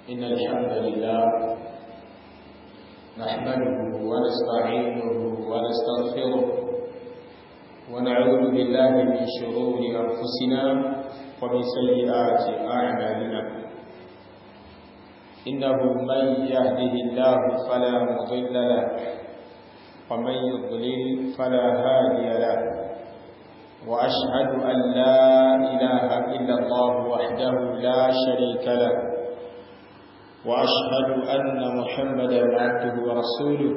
إن الحمد لله نحمده ونستعينه ونستغفره ونعوذ بالله من شرور أنفسنا ومن سيئات أعمالنا إنه من يهده الله فلا مضل له ومن يضلل فلا هادي له وأشهد أن لا إله إلا الله وحده لا شريك له وأشهد أن محمدا عبده ورسوله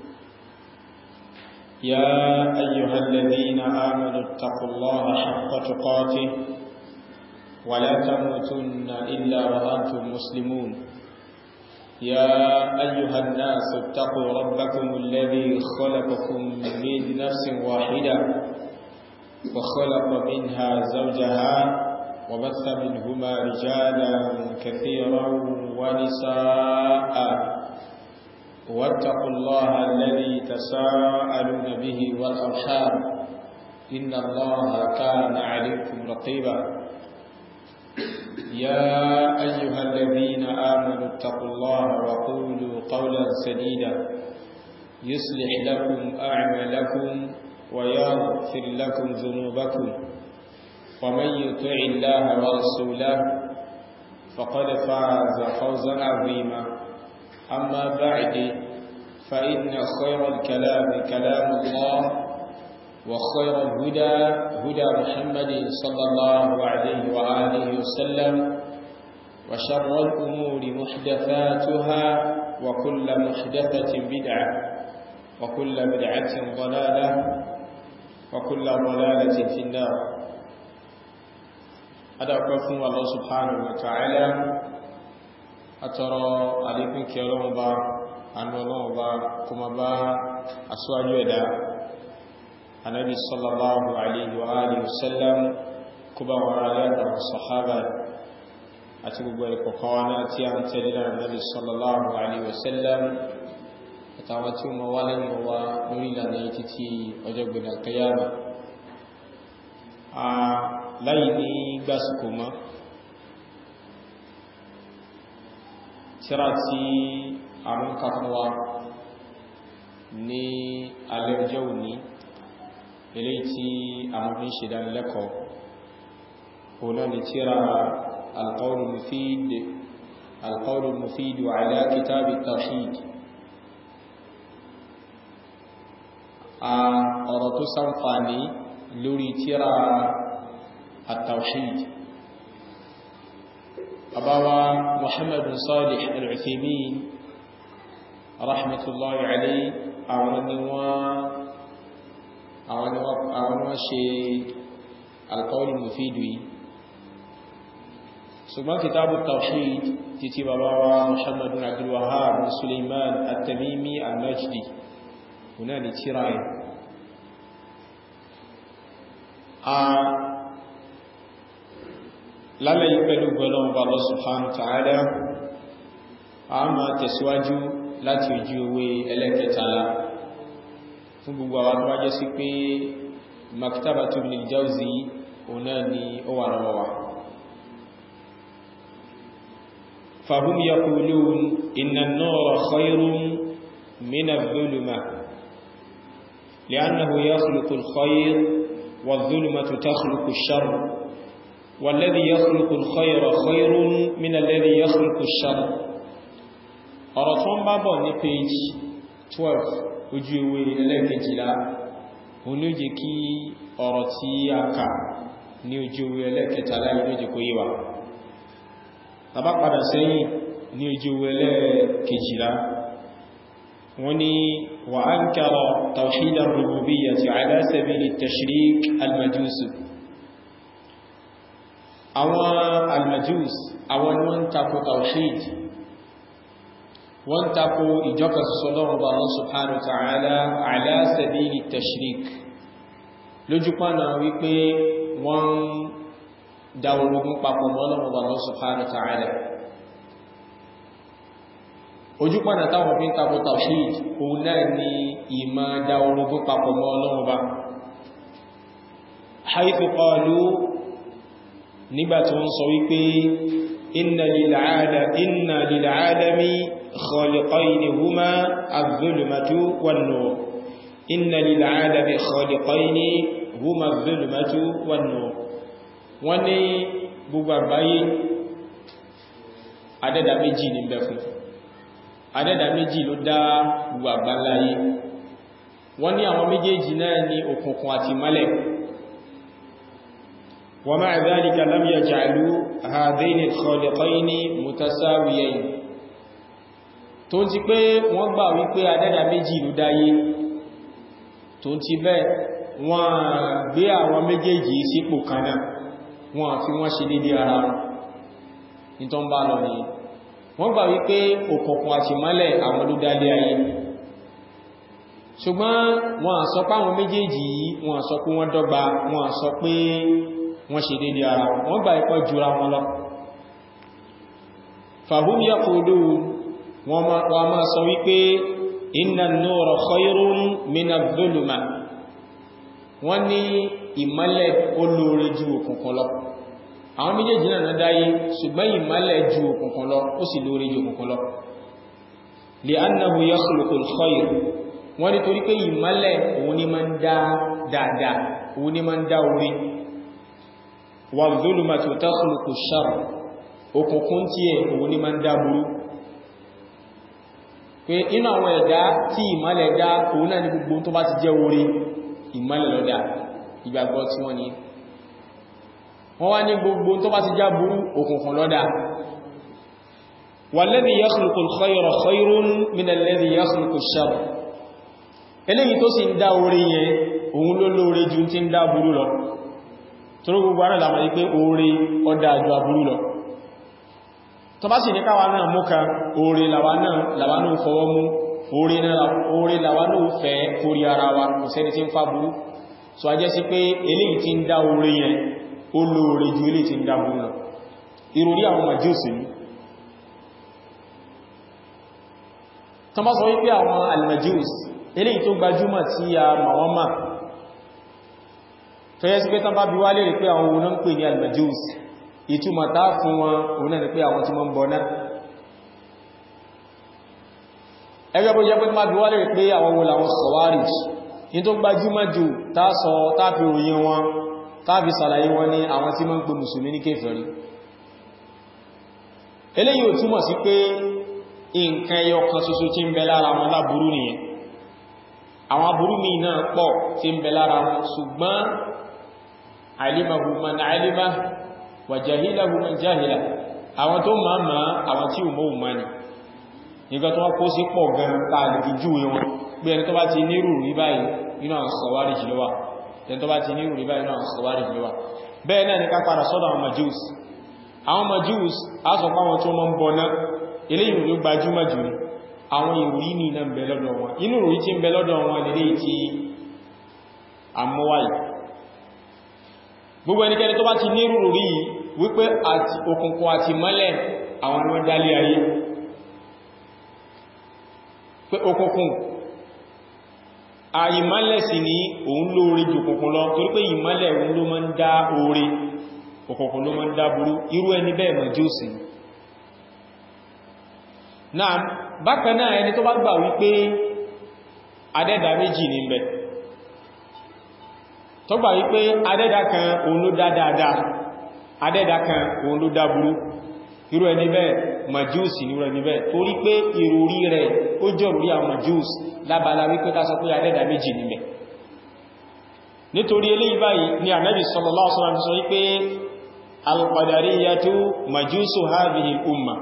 يا أيها الذين آمنوا اتقوا الله حق تقاته ولا تموتن إلا وأنتم مسلمون يا أيها الناس اتقوا ربكم الذي خلقكم من نفس واحدة وخلق منها زوجها وبث منهما رجالا كثيرا ونساء واتقوا الله الذي تساءلون به والأرحام إن الله كان عليكم رقيبا يا أيها الذين آمنوا اتقوا الله وقولوا قولا سديدا يصلح لكم أعمالكم ويغفر لكم ذنوبكم ومن يطع الله ورسوله فقد فاز فوزا عظيما أما بعد فإن خير الكلام كلام الله وخير الهدى هدى محمد صلى الله عليه وآله وسلم وشر الأمور محدثاتها وكل محدثة بدعة وكل بدعة ضلالة وكل ضلالة في النار أدعوكم الله سبحانه وتعالى أترى عليكم كيرون با أن الله با كما با أسواج ودا النبي صلى الله عليه وآله وسلم كما وعلى الصحابة أتبقوا القوانا تيام تلنا النبي صلى الله عليه وسلم àtàwọn tí ó mọ̀ wá lẹ́yìn wa lórí ìlànà yìí títí ọjọ́ gbẹ̀dẹ̀ kẹyàmà a láyé ní gbásùkò mọ́ tíra tí àwọn kàfúnwa ní alẹ́ ọjọ́ òní ilé tí àwọn fi ń ṣe dánilẹ́kọ̀ọ́ ọ̀nà ni tíra alqawlul mufid alqawlul mufid wa ala kitabi tawhid ọ̀rọ̀ tó ṣàǹfààní lórí tíra at-tawhid abawa muhammad bin salih al-uthaymin rahmatullahi alayhi àwọn ni wọ́n ṣe al-qawl al-mufid yìí ṣùgbọ́n kitabu at-tawhid títí babawa muhammad bin abdul wahhab bin suleiman at-tamimi al-najdi هنا لتراي lálẹ́ ìpẹ̀lú gbọ́lọ́wọ́ bá Allah subhanahu wa ta'ala a máa tẹ̀síwájú láti ojú owó ẹlẹ́kẹtàlá fún gbogbo àwọn tó wájẹ́ sí pé maktabatu Ibn al-Jawzi ọ̀nà ni ó wà rọwà fahum yaqulun inna an-nura khayrun min adh-dhulumah لأنه يخلق الخير والظلمة تخلق الشر والذي يخلق الخير خير من الذي يخلق الشر ọ̀rọ̀tún bá bọ̀ ní page 12 ojú ewé ẹlẹ́kẹjìlá òní ó jẹ́ kí ọ̀rọ̀ tí a kà ní ojú ewé ẹlẹ́kẹtàlá ìlú jẹ́ kó yíwa tàbá padà sẹ́yìn ní ojú ewé ẹlẹ́kẹjìlá wọ́n ni وأنكر توحيد الربوبية على سبيل التشريك المجوس àwọn almajus àwọn ni wọ́n tako tawhid wọ́n tako ìjọka sọ́lọ́rọ̀ bá Allah subhanahu wa ta'ala ala sabili tashrik lójúpánà wípé wọ́n dá orogún papọ̀ mọ́ Ọlọ́run bá Allah subhanahu wa ta'ala ojúpọ̀nà táwọn fi ń tako tawhid òun náà ni ìmá dá orogún papọ̀ mọ́ Ọlọ́run bá haythu qalu nígbàtí wọ́n sọ wípé inna lil'alami khaliqayni huma adh-dhulmatu wan-nur inna lil'alami khaliqayni huma adh-dhulmatu wan-nur wọ́n ní gbogbo àgbáyé adẹ́dà méjì ní bẹ fún adẹ́dà méjì ló dá gbogbo àgbáláyé wọ́n ní àwọn méjèèjì náà ní òkùnkùn àti mọ́lẹ̀ wa ma'a dhalika lam yaj'alu hadhayni al-khaliqayni mutasawiyayn tó ti pé wọ́n gbà wípé adẹ́dà méjì ló dáyé tó ti bẹ́ẹ̀ wọ́n gbé àwọn méjèèjì sípò kanáà wọ́n fi wọ́n ṣe dédé ara wọn ní tó ń bá lọ ní wọ́n gbà wípé òkùnkùn àti mọ́lẹ̀ àwọn ló dálé ayé ṣùgbọ́n wọ́n sọ pé àwọn méjèèjì yìí wọ́n sọ pé wọ́n dọ́gba wọ́n sọ pé wọ́n ṣe dédé ara wọn wọ́n gbà ipọ́ jura wọn lọ fahum yaqulun wọ́n máa sọ wípé inna an-nura khayrun min adh-dhuluma wọ́n ní ìmọ́lẹ̀ olóore ju òkùnkùn lọ àwọn méjèèjì náà dáyé ṣùgbọ́n ìmọ́lẹ̀ ju òkùnkùn lọ ó sì lóore ju òkùnkùn lọ li'annahu yakhluqul khayr wọ́n ní torí pé ìmọ́lẹ̀ òun ni máa ń dá dáadáa òun ni máa ń dá orí wadh-dhulumatu takhluqu sharr òkùnkùn tí ẹ̀ òun ni máa ń dá burú pé inú àwọn ẹ̀dá tí ìmọ́lẹ̀ dá òun náà ní gbogbo tó bá ti jẹ́ orí ìmọ́lẹ̀ lọ́dá ìgbàgbọ́ tí wọ́n ní wọ́n wá ní gbogbo tó bá ti já burú òkùnkùn lọ́dá walladhi yakhluqul khayra khayrun minalladhi yakhluqush sharr eléyìí tó sì ń dá orí yẹn òun ló lóore ju tí ń dá burú lọ tó gbogbo ara lámà ní pé orí ọdá ju aburú lọ tó bá sì ní káwa náà mú kan orí làwa náà fọwọ́ mú orí làwa náà fẹ́ kórí ara wa kò sẹ́ni tí ń fà burú so a jẹ́ sí pé eléyìí tí ń dá orí yẹn ó lóore ju eléyìí tí ń dá burú lọ ìròrí àwọn majúsì ní tán bá sọ wípé àwọn almajús eléyìí tó gbajúmọ̀ tí a màwọ́mà tó yẹ́ sí pé tán bá bí wá lè rí pé àwọn òun náà ń pè ní almajús ìtumọ̀ tá fún wọn òun náà ni pé àwọn tí wọ́n ń bọ náà ẹgbẹ́ bó jẹ́ pé má bí wá lè rí pé àwọn wo làwọn Khawarij ní tó gbajúmọ̀ jù tásọ táfi ròyìn wọn táfi sàlàyé wọn ní àwọn tí wọ́n ń pè mùsùlùmí ní kéfèrí eléyìí ò túmọ̀ sí pé nǹkan ẹyọ kan ṣoṣo tí ń bẹ lára wọn láburú nìyẹn àwọn aburú mi náà pọ̀ tí ń bẹ lára wọn ṣùgbọ́n alimahu man alima wa jahilahu man jahila àwọn tó máa ma àwọn tí ò mọ́ ma ni nígbà tó wọ́n kó sí pọ̀ gan tààlì jù wọn bí ẹni tó bá ti nírù rí báyìí nínú àwọn sọ̀wárí jìlọ́wà ẹni tó bá ti nírù rí báyìí nínú àwọn sọ̀wárí jìlọ́wà bẹ́ẹ̀ náà ni ká padà sọ́dọ̀ àwọn majus àwọn majus a sọ pé àwọn tó mọ́ ń bọ náà eléyìí ló gbajúmọ̀ jù ní àwọn ìròyìn ní iná ń bẹ lọ́dọ̀ wọn inú ìròyìn tí ń bẹ lọ́dọ̀ wọn lè tí àmúwáyì gbogbo ẹnikẹ́ni tó bá ti ní rúrù rí wípé àti òkùnkùn àti mọ́lẹ̀ àwọn ni wọ́n dálé ayé pé òkùnkùn àìmọ́lẹ̀ sì ní òun lóore jù òkùnkùn lọ torí pé ìmọ́lẹ̀ òun ló máa ń dá oore òkùnkùn ló máa ń dá burú irú ẹni bẹ́ẹ̀ mọ̀ jósì náà bákan náà ẹni tó bá gbà wípé adẹ́dà méjì ní bẹ̀ tó gbà wípé adẹ́dà kan òun ló dá dáadáa adẹ́dà kan òun ló dá burú irú ẹni bẹ́ẹ̀ majúsì ní irú ẹni bẹ́ẹ̀ torí pé ìròrí rẹ̀ ó jọ rí àwọn majúsì lábala wípé ká sọ pé adẹ́dà méjì ní bẹ̀ nítorí eléyìí báyìí ni ànábì sallallahu alaihi wasallam sọ wípé al-qadariyatu majúsù hadhihi al-umma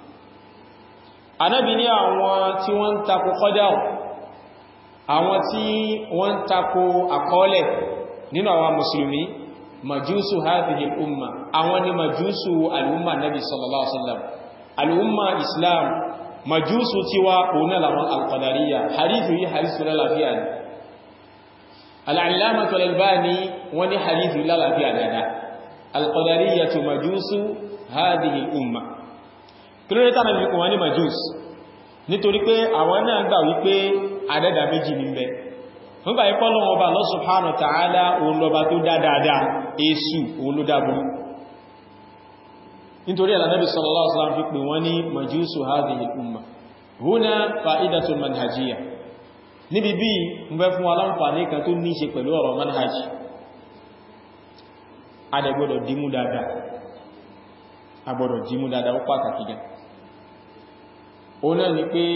anábi ní àwọn tí wọ́n ń takò kọ́dá àwọn tí wọ́n ń takò àkọọ́lẹ̀ nínú àwọn mùsùlùmí majúsù hadhihi umma àwọn ni majúsù al'umma nabi sallallahu alaihi wasallam al'umma islam majúsù tí wá òun láwọn alqadariya hadithu yi hadithu lálàáfíà ni al'allamatu al-albani wọ́n ní hadithu lálàáfíà dada alqadariya tu majúsù hadhihi umma kílódétà náà fi kún wọn ní majus nítorí pé àwọn náà gbà wípé àdẹ́dà méjì ní bẹ wọ́n gbà ipọ́ lọ́wọ́ ọba Allah subhanahu wa ta'ala òun lọba tó dá dáadáa èsù òun ló dábú nítorí Ànábì sallallahu alaihi wasallam fi pè wọ́n ní majusu hadhihi al-umma huna fa'idatun manhajiyya níbi bí ń bẹ́ fún aláǹfààní kan tó ní ṣe pẹ̀lú ọ̀rọ̀ manhaj adẹ̀gbọ́dọ̀ dímú dáadáa agbọ́dọ̀ dímú dáadáa ó pàtàkì gan ó náà ni pé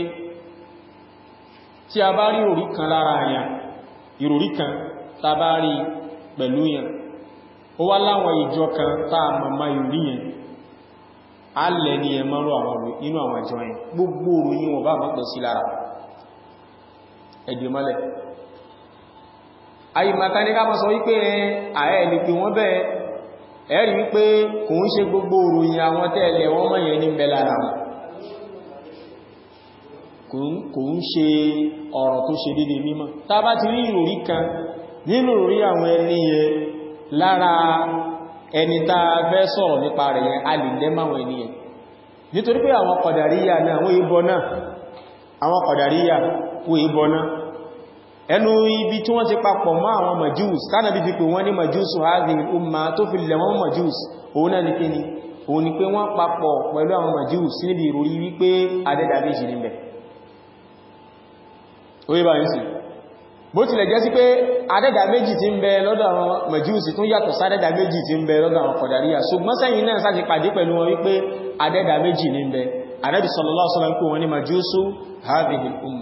tí a bá rí orí kan lára àyà ìròrí kan tá bá rí pẹ̀lú yẹn ó wá láwọn ìjọ kan tá màmá ìròrí yẹn a lẹ́ ní ẹ mọ́rọ̀ inú àwọn ìjọ yẹn gbogbo òròyìn wọn bá mọ́ pẹ̀ sí lára ẹ̀dìmọ́lẹ̀ àyímàta ní ká mọ́ sọ wípé ààrẹ ní pé wọ́n bẹ́ẹ̀ ẹ̀rí wípé kò ń ṣe gbogbo òròyìn àwọn tẹ́ẹ̀lẹ̀ wọ́n mọ̀ yẹn ní bẹ́lára kò ń ṣe ọ̀rọ̀ tó ṣe dédé mímọ́ tá bá ti rí ìròrí kan nínú ìròrí àwọn ẹni yẹn lára ẹni tá fẹ́ sọ̀rọ̀ nípa rẹ̀ yẹn a lè lẹ́máwọn ẹni yẹn nítorí pé àwọn kọ̀dàríyà náà wọ́n ìbọ náà àwọn kọ̀dàríyà wọ́n ìbọ náà ẹnu ibi tí wọ́n ti papọ̀ mọ́ àwọn majus tánàbí fi pé wọ́n ní majus hadhihi umma tó fi lẹ̀ wọ́n majus òun náà ní kí ni òun ni pé wọ́n papọ̀ pẹ̀lú àwọn majus níbi ìròrí wípé adẹ́dà méjì níbẹ̀ orí bá ń sì bó tilẹ̀ jẹ́ sí pé adẹ́dà méjì tí ń bẹ lọ́dọ̀ àwọn majus tún yàtọ̀ sádẹ́dà méjì tí ń bẹ lọ́dọ̀ àwọn kọ̀dàríyà ṣùgbọ́n sẹ́yìn náà sáti pàdé pẹ̀lú wọn wípé adẹ́dà méjì ní ń bẹ Ànábì sallallahu alaihi wasallam pé wọ́n ní majusu hadhihi umma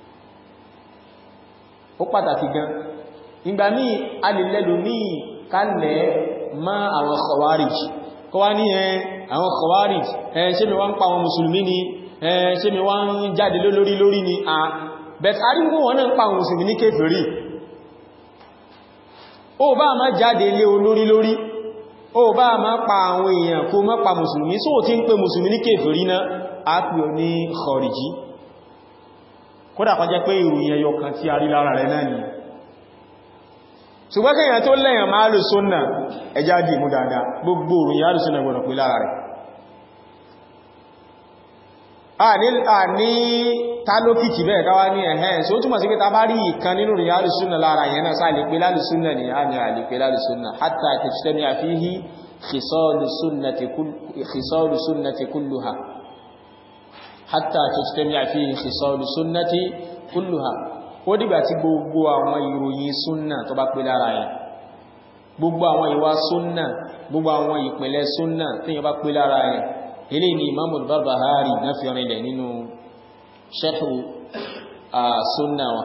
ó pàtàkì gan ìgbà míì a lè lẹ́lò míì kálẹ̀ má àwọn khawarij kọ́ wá ní ẹ àwọn khawarij ẹ ṣe mi wá ń pa àwọn mùsùlùmí ni ẹ ṣe mi wá ń jáde lórí lórí ni a bẹ̀t arígbò wọn náà ń pa àwọn mùsùlùmí ní kéfèrí ó bá má jáde lé olórí lórí ó bá má pa àwọn èèyàn kó má pa mùsùlùmí só tí ń pè mùsùlùmí ní kéfèrí náà á pè ọ ní khariji kódà kan jẹ́ pé ìròyìn ẹyọ kan tí a rí lára rẹ̀ náà ni ṣùgbọ́n kíyàn tó lẹ́yàn máa lè sónà ẹjá dì mú dáadáa gbogbo ìròyìn alùsùnà gbọ́nà pé lára rẹ̀ a ní tálókìkì bẹ́ẹ̀ káwá ní ẹ̀hẹ́n sí ó túnmọ̀ sí pé ta bá rí ìkan nínú ìròyìn alùsùnà lára yẹn náà sáà lè pé lálùsùnà ni a ní a lè pé lálùsùnà hatta tajtami fihi khisalu sunnati kulluha hatta tajtami'a fihi khisalu sunnati kulluha ó dìgbà tí gbogbo àwọn ìròyìn súnnà tó bá pé lára yẹn gbogbo àwọn ìwà súnnà gbogbo àwọn ìpìnlẹ̀ súnnà tí yẹn bá pé lára yẹn ilé ni Imam al-Barbahari náà fi rìnlẹ̀ nínú sharhu súnnà wa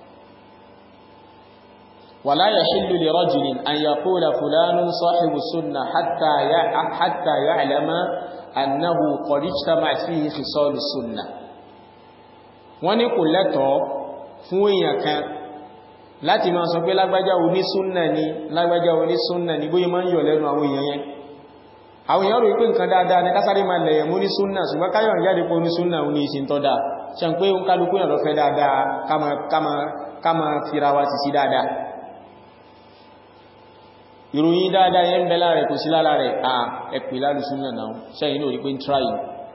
ولا يحل لرجل أن يقول فلان صاحب السنة حتى حتى يعلم أنه قد اجتمع فيه خصال السنة wọ́n ní kò lẹ́tọ̀ọ́ fún èèyàn kan láti máa sọ pé lágbájá onísúnnà ni lágbájá onísúnnà ni bóyí máa ń yọ̀ lẹ́nu àwọn èèyàn yẹn àwọn èèyàn rò wípé nǹkan dáadáa ní kásáré máa lẹ̀yẹ̀ mú ní súnnà ṣùgbọ́n káyọ̀ jáde pé onísúnnà ní ìsìn tọ́ dáa ṣe ń pé ń kálukú yàn lọ fẹ́ dáadáa ká máa fira wa ti sí dáadáa ìròyìn dáadáa yẹn ń bẹ láàrẹ kò sí lára rẹ̀ à ẹ̀pì lálùsúnnà náà ṣẹ́yìn ní orí pé ń tráì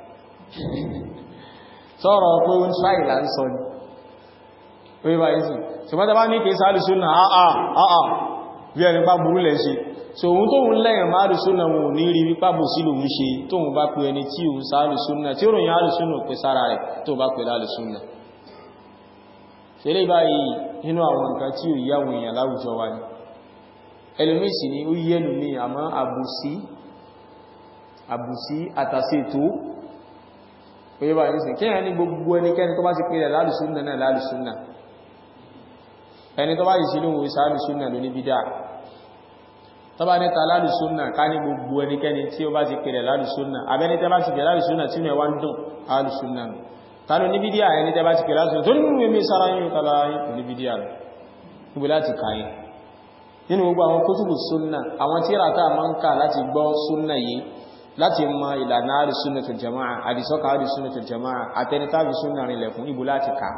sọ́rọ̀ pé ń tráì là ń sọ ní orí bá yìí ṣùgbọ́n tàbá ní kìí sálùsúnnà àà àà bí ẹni pá burú lẹ́ ṣe so ohun tó ń lẹ́yìn má lùsúnnà wọn ò ní rí wípá bò sí lòun ṣe tó ń bá pe ẹni tí òun sálùsúnnà tí ó ròyìn alùsúnnà pé sára rẹ̀ tó bá pe lálùsúnnà ṣe lè báyìí nínú àwọn nǹkan tí ò yí àwọn èèyàn láwùjọ wa ni ẹlòmí sì ni ó yí ẹlòmí àmọ́ àbùsí àbùsí àtàsí ètò pé bá ní sí kí ẹni gbogbo ẹnikẹ́ni tó bá ti pèrè lálùsúnnà náà lálùsúnnà ẹni tó bá yìí sí lóhun ìsá lálùsúnnà ló ní bídá tó bá níta lálùsúnnà ká ní gbogbo ẹnikẹ́ni tí ó bá ti pèrè lálùsúnnà abẹ́ni tẹ́ bá ti pèrè lálùsúnnà tí ó wá ń dùn lálùsúnnà ta ló ní bídíà ẹni tẹ́ bá ti pèrè lálùsúnnà tó nínú èmi sára yìí tọ́lá yìí ní bídíà rẹ̀ níbo láti kàáyìn nínú gbogbo àwọn kútùbù súnnà àwọn tíra tá a máa ń kà láti gbọ́ súnnà yìí láti mọ ìlànà àrísúnnàtul jama'a àdìsọ́kà àrísúnnàtul jama'a àtẹnitàbí súnnà rìnlẹ̀ fún ibù láti ká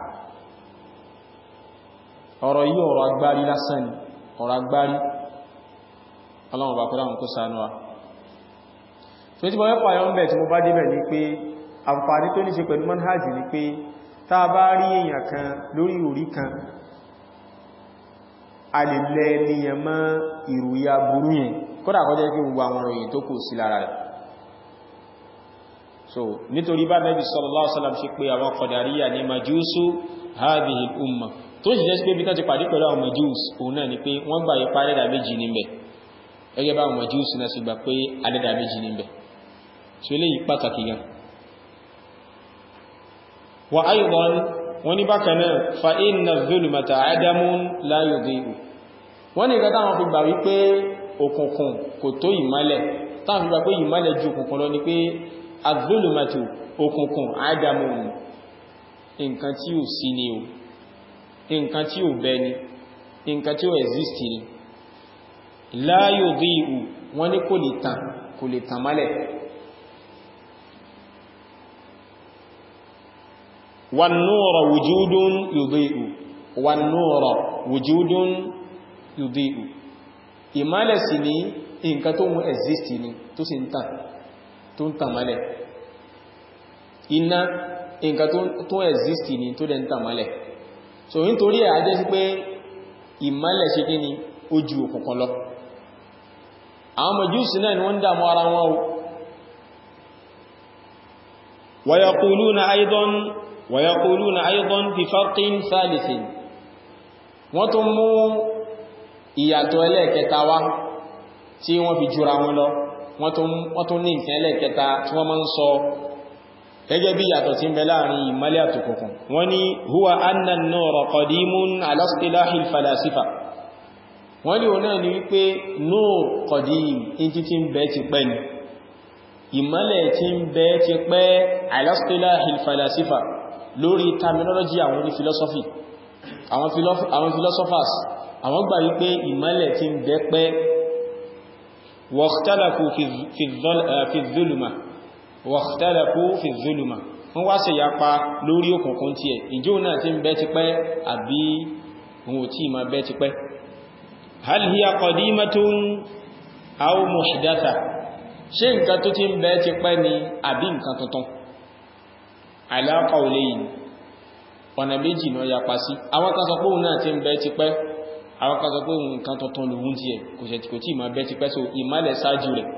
ọ̀rọ̀ yìí ọ̀rọ̀ agbárí lásán ni ọ̀rọ̀ agbárí ọlọ́run bá kọ́lá kó sánú wa tó tí wọ́n pàyọ ń bẹ̀ tí mo bá débẹ̀ ní pé àǹfààní tó ní ṣe pẹ̀lú manhajì ni pé tá a bá rí èèyàn kan lórí orí kan a lè lẹ níyàn mọ́ ìròyìn aburú yẹn kódà kọjá kí gbogbo àwọn ìròyìn tó kù sí lára rẹ̀ so nítorí bá Nabi sallallahu alaihi wasallam ṣe pé àwọn Qadariyya ní majúsù hadhihi al-umma tó sì jẹ́ sí pé bí tán ti pàdé pẹ̀lú àwọn majús òun náà ni pé wọ́n gbà ipá adẹ́dà méjì níbẹ̀ gẹ́gẹ́ bá àwọn majús náà sì gbà pé adẹ́dà méjì níbẹ̀ so eléyìí pàtàkì gan wa aidan wọ́n ní bákan náà fa inna zulmata adamun la yudhi'u wọ́n ní ìgbà táwọn fi gbà wípé òkùnkùn kò tó ìmọ́lẹ̀ táwọn fi gbà pé ìmọ́lẹ̀ ju òkùnkùn lọ ni pé azulmatu òkùnkùn adamun nǹkan tí ò sí ni o nǹkan tí ò bẹ ni nǹkan tí ò exist ni la yudhi'u wọ́n ní kò lè tàn kò lè tàn mọ́lẹ̀ والنور وجود يضيء والنور وجود يضيء ìmọ́lẹ̀ sí ní nǹkan tó mú exist ní tó sì ń tàn tó ń tàn mọ́lẹ̀ iná nǹkan tó exist ní tó dẹ̀ ń tàn mọ́lẹ̀ so nítorí ẹ̀ ajẹ́ sí pé ìmọ́lẹ̀ ṣe kí ni ó ju òkùnkùn lọ àwọn Májúsì náà ni wọ́n ń dàmú ara wọn wa yaquluna aidan ويقولون أيضا بفرق ثالث wọ́n tún mú ìyàtọ̀ ẹlẹ́ẹ̀kẹta wá tí wọ́n fi jura wọn lọ wọ́n tún ní nǹkan ẹlẹ́ẹ̀kẹta tí wọ́n máa ń sọ gẹ́gẹ́ bí ìyàtọ̀ tí ń bẹ láàrin ìmọ́lẹ̀ àtòkùnkùn wọ́n ní huwa anna an-nura qadimun ala istilahi al-falasifa wọ́n ní òun náà ni wípé nur qadim in ti ti ń bẹ ti pẹ́ ni ìmọ́lẹ̀ tí ń bẹ ti pẹ́ ala istilahi al-falasifa lórí terminology àwọn ní philosophy àwọn philosophers àwọn gbà wípé ìmọ́lẹ̀ tí ń bẹ pẹ́ waqtalafu fi dhuluma waqtalafu fi dhuluma wọ́n wá ṣe yapa lórí òkùnkùn tí ẹ̀ ìjó náà tí ń bẹ ti pẹ́ àbí ohun tí ma bẹ ti pẹ́ hal hiya qadimatun aw muhdatha ṣé nǹkan tó ti ń bẹ ti pẹ́ ni àbí nǹkan tuntun ala qawlayn ọ̀nà méjì náà yapa sí àwọn kan sọ pé òun náà ti ń bẹ ti pẹ́ àwọn kan sọ pé òun nǹkan tuntun lòun ti ẹ̀ kò ṣẹ̀ kò tí ma bẹ ti pẹ́ so ìmálẹ̀ ṣáájú rẹ̀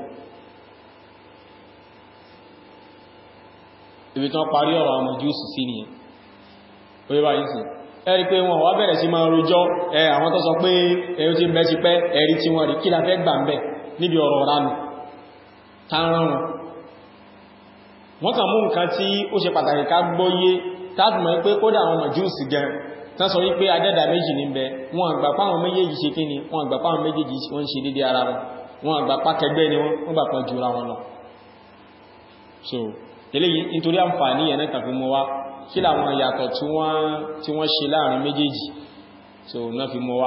ibi tán parí ọ̀rọ̀ àwọn jùsù sí ni orí bá yìí sí ẹ̀rí pé wọn wá bẹ̀rẹ̀ sí máa rojọ́ ẹ àwọn tó sọ pé ẹ̀rí tí ń bẹ ti pẹ́ ẹ̀rí tí wọ́n rí kí la fẹ́ gbà ń bẹ̀ níbi ọ̀rọ̀ ránù tánrán wọn wọ́n kàn mú nǹkan tí ó ṣe pàtàkì ká gbọ́yé tábùmọ̀ pé kódà àwọn màjúùsì gan tán sọ wípé adẹ́dà méjì ní bẹ wọn àgbà páwọn méjèèjì ṣe kí ni wọn àgbà páwọn méjèèjì wọ́n ṣe dédé ara wọn wọn àgbà pákẹgbẹ́ ni wọ́n gbà pọ̀ jùra wọn lọ so eléyìí nítorí àǹfààní ẹ̀ náà fi mọ́ wá kí làwọn ìyàtọ̀ tí wọ́n ṣe láàrin méjèèjì so náà fi mọ́ wá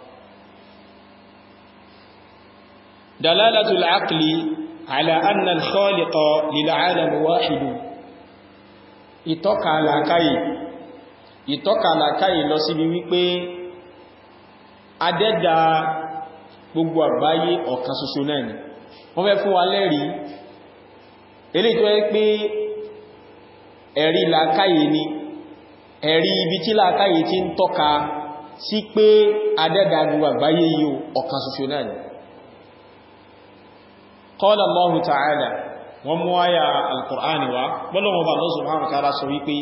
dalalatul aqli على أن الخالق للعالم واحد ìtọ́ka làkáyì ìtọ́ka làkáyì lọ síbi wípé adẹ́dà gbogbo àgbáyé ọ̀kan ṣoṣo náà ni wọ́n fẹ́ fún wa lẹ́rí eléyìí tó yẹ pé ẹ̀rí làkáyì ni ẹ̀rí ibi tí làkáyì ti ń tọ́ka sí pé adẹ́dà gbogbo àgbáyé yìí ọ̀kan ṣoṣo náà ni قال الله تعالى وموايا القرآن و بلو مبا الله سبحانه وتعالى سويقي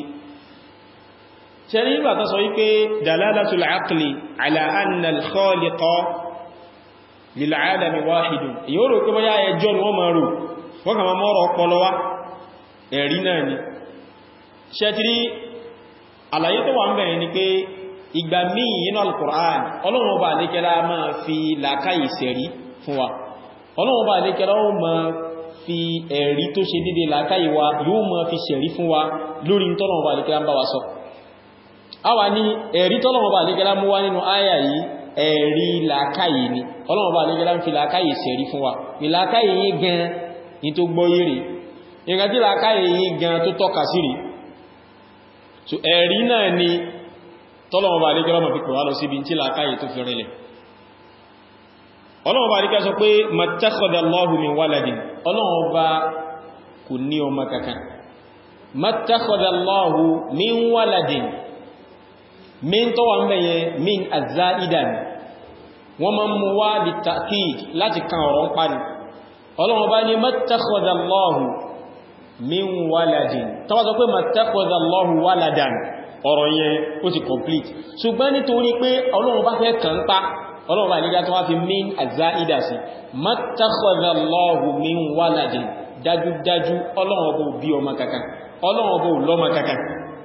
شريبا تسويقي دلالة العقل على أن الخالق للعالم واحد يورو كما يا يجون ومارو وكما مورو قلوا اريناني شاتري àlàyé tó wà ń bẹ̀rẹ̀ ni pé ìgbà míì nínú al-Qur'an Ọlọ́run Ọba àlékẹ́lá máa fi làákàyè sẹ̀rí fún wa ọlọ́run bá lè kẹ́lá ó ma fi ẹ̀rí tó ṣe dédé làákàyè wa yóò ma fi ṣẹ̀rí fún wa lórí tọ́lọ̀wọ̀n bá lè kẹ́lá ń bá wa sọ a wà ní ẹ̀rí tọ́lọ̀wọ̀n bá lè kẹ́lá mú wá nínú àyà yìí ẹ̀rí làákàyè ni ọlọ́run bá lè kẹ́lá ń fi làákàyè ṣẹ̀rí fún wa ní làákàyè yìí gan ní tó gbọ́ yìí rí nǹkan tí làákàyè yìí gan tó tọ́ka sí rí so ẹ̀rí náà ni tọ́lọ̀wọ̀n bá lè kẹ́lá mọ̀ fi pè wá lọ síbi tí làákàyè tó fi rinlẹ̀ ọlọ́run bá ríká sọ pé mattakhadha Allahu min waladin ọlọ́run bá kò ní ọmọ kankan mattakhadha Allahu min waladin min tó wà ń bẹ̀yẹ min azaidan wọ́n ma mú wá bí ta'kid láti kan ọ̀rọ̀ ń pani ọlọ́run bá ní mattakhadha Allahu min waladin tó bá sọ pé mattakhadha Allahu waladan ọ̀rọ̀ yẹn ó ti complete ṣùgbọ́n nítorí pé ọlọ́run bá fẹ́ kàn pa ọlọ́run bá nígbà tó wá fi min àzáìdà sí mattakhadha Allahu min waladin dájúdájú ọlọ́run bó bí ọmọ kankan ọlọ́run bó lọ́mọ kankan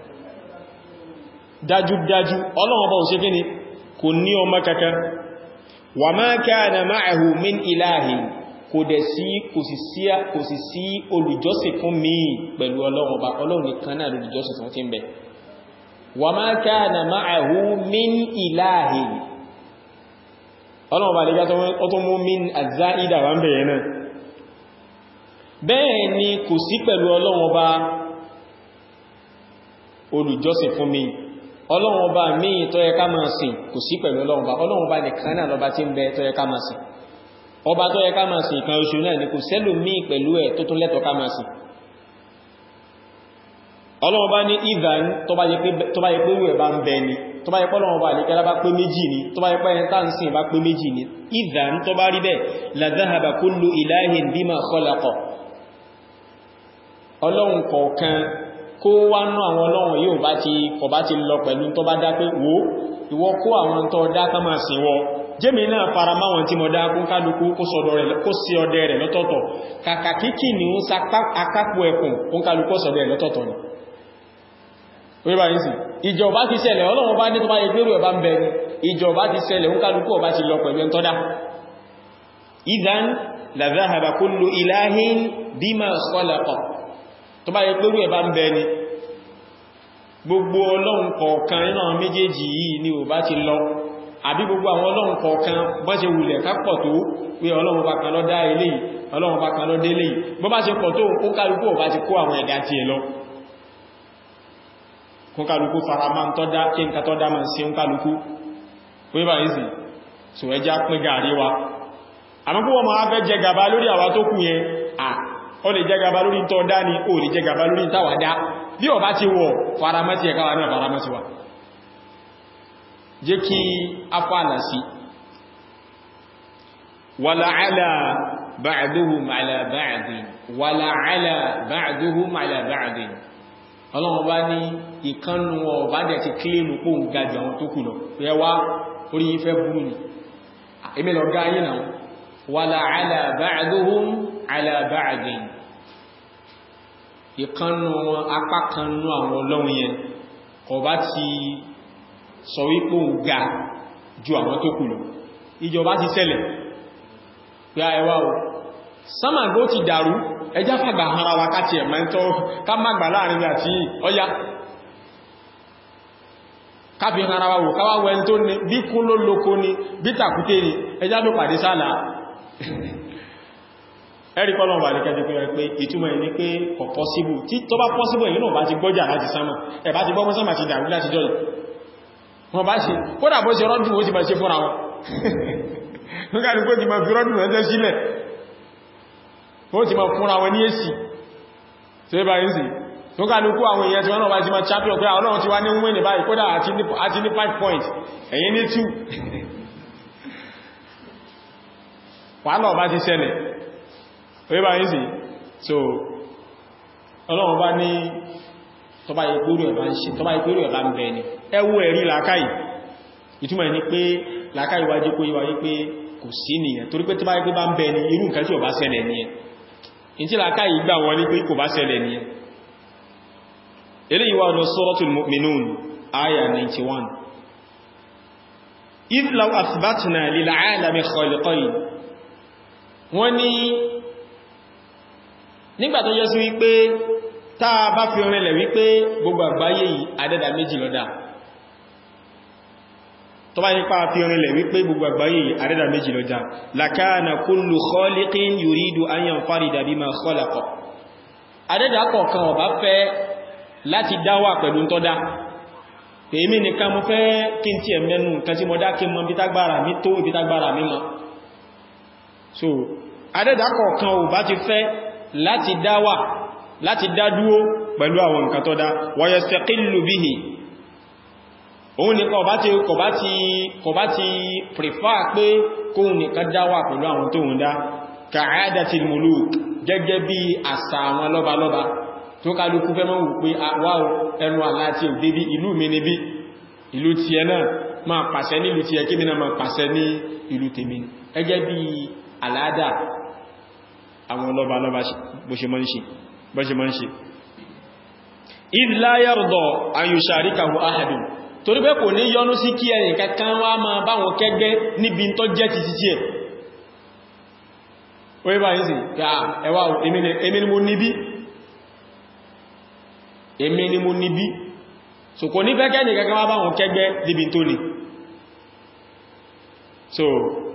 dájúdájú ọlọ́run bó ṣe kíni kò ní ọmọ kankan wa ma kana ma'ahu min ilahin kò dẹ̀ sí kò sì sí olùjọ́sìn fún mi pẹ̀lú ọlọ́run ọba ọlọ́run nìkan náà olùjọ́sìn fún tí ń bẹ wa ma kana ma'ahu min ilahin ọlọ́run ọba lè gbá tó mú min àzáìdà wà ń bẹ̀yẹ náà bẹ́ẹ̀ ni kò sí pẹ̀lú ọlọ́run ọba olùjọ́sìn fún mi ọlọ́run ọba míì tó yẹ ká máa sìn kò sí pẹ̀lú ọlọ́run ọba ọlọ́run ọba nìkan náà lọ́ba tí ń bẹ tó yẹ ká máa sìn ọba tó yẹ ká máa sìn ìkan oṣù náà ni kò sẹ́lò míì pẹ̀lú ẹ̀ tó tún lẹ́tọ̀ọ́ ká máa sìn ọlọ́run ọba ní ìdán tó bá yẹ pé rẹ̀ bá ń bẹ ni tó bá yẹ pé ọlọ́run ọba àlékẹ́lá bá pé méjì ni tó bá yẹ pé ẹni tá ń sìn bá pé méjì ni ìdán tó bá rí bẹ́ẹ̀ la dhahaba kullu ilahin bima khalaqa ọlọ́run kọ̀ọ̀kan kó wá ná àwọn ọlọ́run yóò bá ti kọ̀ bá ti lọ pẹ̀lú tó bá dá pé wò ìwọ kó àwọn tó dá ká máa sìn wọ jẹ́mi náà fara máwọn tí mo dá kún kálukú kó sí ọdẹ rẹ̀ lọ́tọ̀ọ̀tọ̀ kàkà kíkì ní ó sa akápò ẹkùn kún kálukú sọdẹ rẹ̀ lọ́tọ̀ọ̀tọ̀ ni wíbá yìí sí ìjọba ti ṣẹlẹ̀ ọlọ́run bá ní tó bá yẹ gbérù ẹ̀bá ń bẹ ní ìjọba ti ṣẹlẹ̀ kún kálukú ọba ti lọ pẹ̀lú ẹntọ́dá idhan la dhahaba kullu ilahin bima khalaqa tó bá yẹ gbérù ẹ̀bá ń bẹ ní gbogbo ọlọ́run kọ̀ọ̀kan nínú àwọn méjèèjì yìí ni ò bá ti lọ àbí gbogbo àwọn ọlọ́run kọ̀ọ̀kan bọ́ ṣe wulẹ̀ kápọ̀ tó pé ọlọ́run bá kan lọ dá eléyìí ọlọ́run bá kan lọ dé eléyìí bọ́ bá ṣe pọ̀ tó ó kálukú ò bá ti kó àwọn ẹ̀dá ti ẹ̀ lọ kún kálukú fara máa ń tọ́dá kí n ká tọ́dá máa sí ń kálukú pé bá ìsì so ẹjá pín gàrí wa àmọ́ kó wọ́n máa fẹ́ jẹ gàba lórí àwa tó kù yẹn à ó lè jẹ gàba lórí tọ́dá ni ó lè jẹ gàba lórí táwàdá bí ọba ti wọ̀ faramẹ́tì ẹ̀ká wà náà faramẹ́tì wa jẹ́ kí a fààlà sí wàlàálà ba'duhum ala ba'din wàlàálà ba'duhum ala ba'din ọlọ́run bá ní ìkánnù ọba dẹ̀ ti kílèmù pò ń gajù àwọn tó kù lọ rẹ wá orí ìfẹ́ burú ni èmi lọ gáyé náà wàlàálà ba'duhum ala ba'din ìkánnù apá kannú àwọn ọlọ́run yẹn ọba ti sọ wípò ń ga ju àwọn tó kù lọ ìjọba ti ṣẹlẹ̀ pé àẹwà o sámàgbó ti dàrú ẹjá fàgbà ara wa káti ẹ̀mà ń tọ́ ká má gbà láàrin àti ọya káfí ara wa wò káwà wẹ́n tó ní bí kún ló lókó ní bí tàkúté ní ẹjá ló pàdé sáàlá ẹ̀rí kọ́lọ̀ wà ní kẹjọ pé ìtumọ̀ ẹni pé kò pọ́síbù tí tó bá pọ́síbù èyí náà bá ti gbọ́jà láti sámà ẹ̀bá ti gbọ́mọ́ sámà ti dàrú láti jọ́ wọn bá ṣe kódà bó ṣe rọ́dùn ó ti máa ṣe fúnra wọn nígbàtí kó ti máa fi rọ́dùn ẹjẹ́ sílẹ̀ ó ti máa fúnra wọn ní èsì tí ó bá ń sì tó ká lókú àwọn èèyàn tí wọ́n náà bá ti máa champion pé àwọn ti wá ní wọ́n ní báyìí kódà àti ní 5 points ẹ̀yìn ní 2 wàhálà ọba ti ṣẹlẹ̀ ó bá ń sì so ọlọ́run bá ní tọba ìpérò ẹ̀bá ń bẹ ni ẹwú ẹ̀rí làákàí ìtumọ̀ ní pé làákàí wájú kó yíwa yí pé kò sí nìyẹn torí pé tí bá yí pé bá ń bẹ ni irú nǹkan tí ò bá ṣẹlẹ̀ nìyẹn in tí làákàí gbà wọn ní pé kò bá ṣẹlẹ̀ nìyẹn eléyìí wà lọ Suratul Mu'minun aya 91 idh law athbatna lil 'alami khaliqayn wọ́n ní nígbà tó yẹ sí wípé táa bá fi rinlẹ̀ wípé gbogbo àgbáyé yìí adẹ́dà méjì lọ́dá tó bá nípa fi rinlẹ̀ wípé gbogbo àgbáyé yìí adẹ́dà méjì lọ́dá lakana kullu khaliqin yuridu an yanfarida bima khalaqa adẹ́dà kọ̀ọ̀kan ó bá fẹ́ láti dáwà pẹ̀lú tọ́dá èmi nìkan mo fẹ́ kí n tí ẹ̀ mẹ́nu nǹkan tí mo dá kí n mọ bí tágbára mi tó ibi tágbára mi mọ́ so adẹ́dà kọ̀ọ̀kan ó bá ti fẹ́ láti dáwà láti dádúó pẹ̀lú àwọn nǹkan tó dá wa yastaqillu bihi òun nìkan ọba ti kọba ti kọba ti prefer pé kóhun nìkan dáwà pẹ̀lú àwọn tó ń dá ka'adatil muluk gẹ́gẹ́ bí àṣà àwọn lọ́balọ́ba tó kálukú fẹ́ mọ́ wù pé wá ẹnu àlá tí ò débí ìlú mi níbí ìlú ti ẹ náà máa pàṣẹ nílùú ti ẹ kí mi náà máa pàṣẹ ní ìlú tèmi ẹgẹ́ bí àládà àwọn ọlọ́ba lọ́ba bó ṣe mọ́ ń ṣe ìdílá yàrùdọ̀ ayùsàríkàwò ahàdùn torí pé kò ní yọnú sí kí ẹ̀yìn kankan wá máa báwọn kẹgbẹ́ níbi tó jẹ́ ti títí ẹ̀ orí bá yìí sí ẹwà èmi ni mo níbí èmi ni mo níbí so kò ní fẹ́kẹ́ ní kankan wá báwọn kẹgbẹ́ níbi tó ní so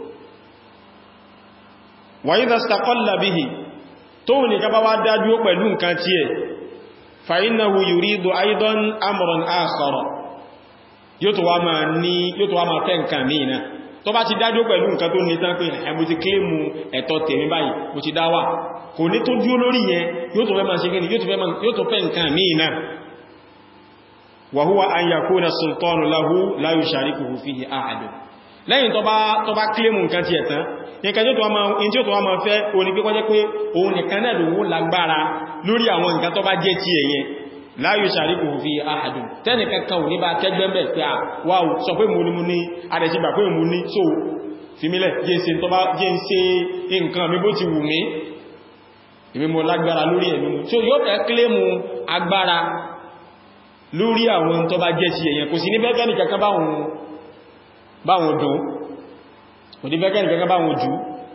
wàyí dastaqalla bihi tó ní ká bá wá dájú pẹ̀lú nǹkan tí ẹ̀ fàínàwó yùrídò aidan amran akhara yóò tó wá máa ní yóò tó wá máa fẹ́ nǹkan míì náà tó bá ti dájú pẹ̀lú nǹkan tó ní tán pé ẹ̀mù ti kílèmù ẹ̀tọ́ tèmi báyìí mo ti dáwà kò ní tó dúró lórí yẹn yóò tó fẹ́ máa ṣe gẹ́ni yóò tó fẹ́ nǹkan míì náà wa huwa an yakuna sultanu lahu la yusharikuhu fihi ahadun lẹ́yìn tó bá kílèmù nǹkan ti ẹ̀tán nǹkan tí ó tó wá máa fẹ́ oní pé kọjẹ́ pé òun nìkan náà lòun lágbára lórí àwọn nǹkan tó bá jẹ́ tí ẹ̀yẹn la yushariku fi ahadun tẹ́nì kankan ò ní bá kẹgbẹ́mẹ́ pé à wáwù sọ pé mo ní mo ní adẹ̀sígbà pé mo ní so fìmílẹ̀ jẹ́ ń ṣe nǹkan mi bó ti wù mí èmi mo lágbára lórí ẹ̀mí mu so yóò fẹ́ kílèmù agbára lórí àwọn tó bá jẹ́ tí ẹ̀yẹn kò sí ní bẹ́ẹ̀ nìkankan báwọn dùn ودبكان كما باوجو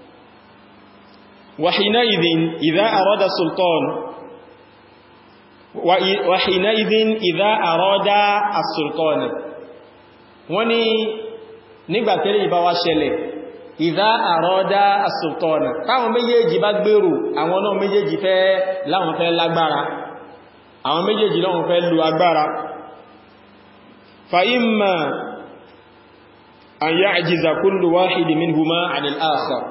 وحينئذ إذا أراد السلطان وحينئذ إذا أراد السلطان وني nígbà tẹ́lẹ̀ ìbá wá ṣẹlẹ̀ ìdá àrọ́dá as-sultana káwọn méjèèjì bá gbèrò àwọn náà méjèèjì fẹ́ láwọn fẹ́ lágbára àwọn méjèèjì láwọn fẹ́ lu agbára fa imma an ya'jiza kullu wahidi minhuma 'ala al-akhar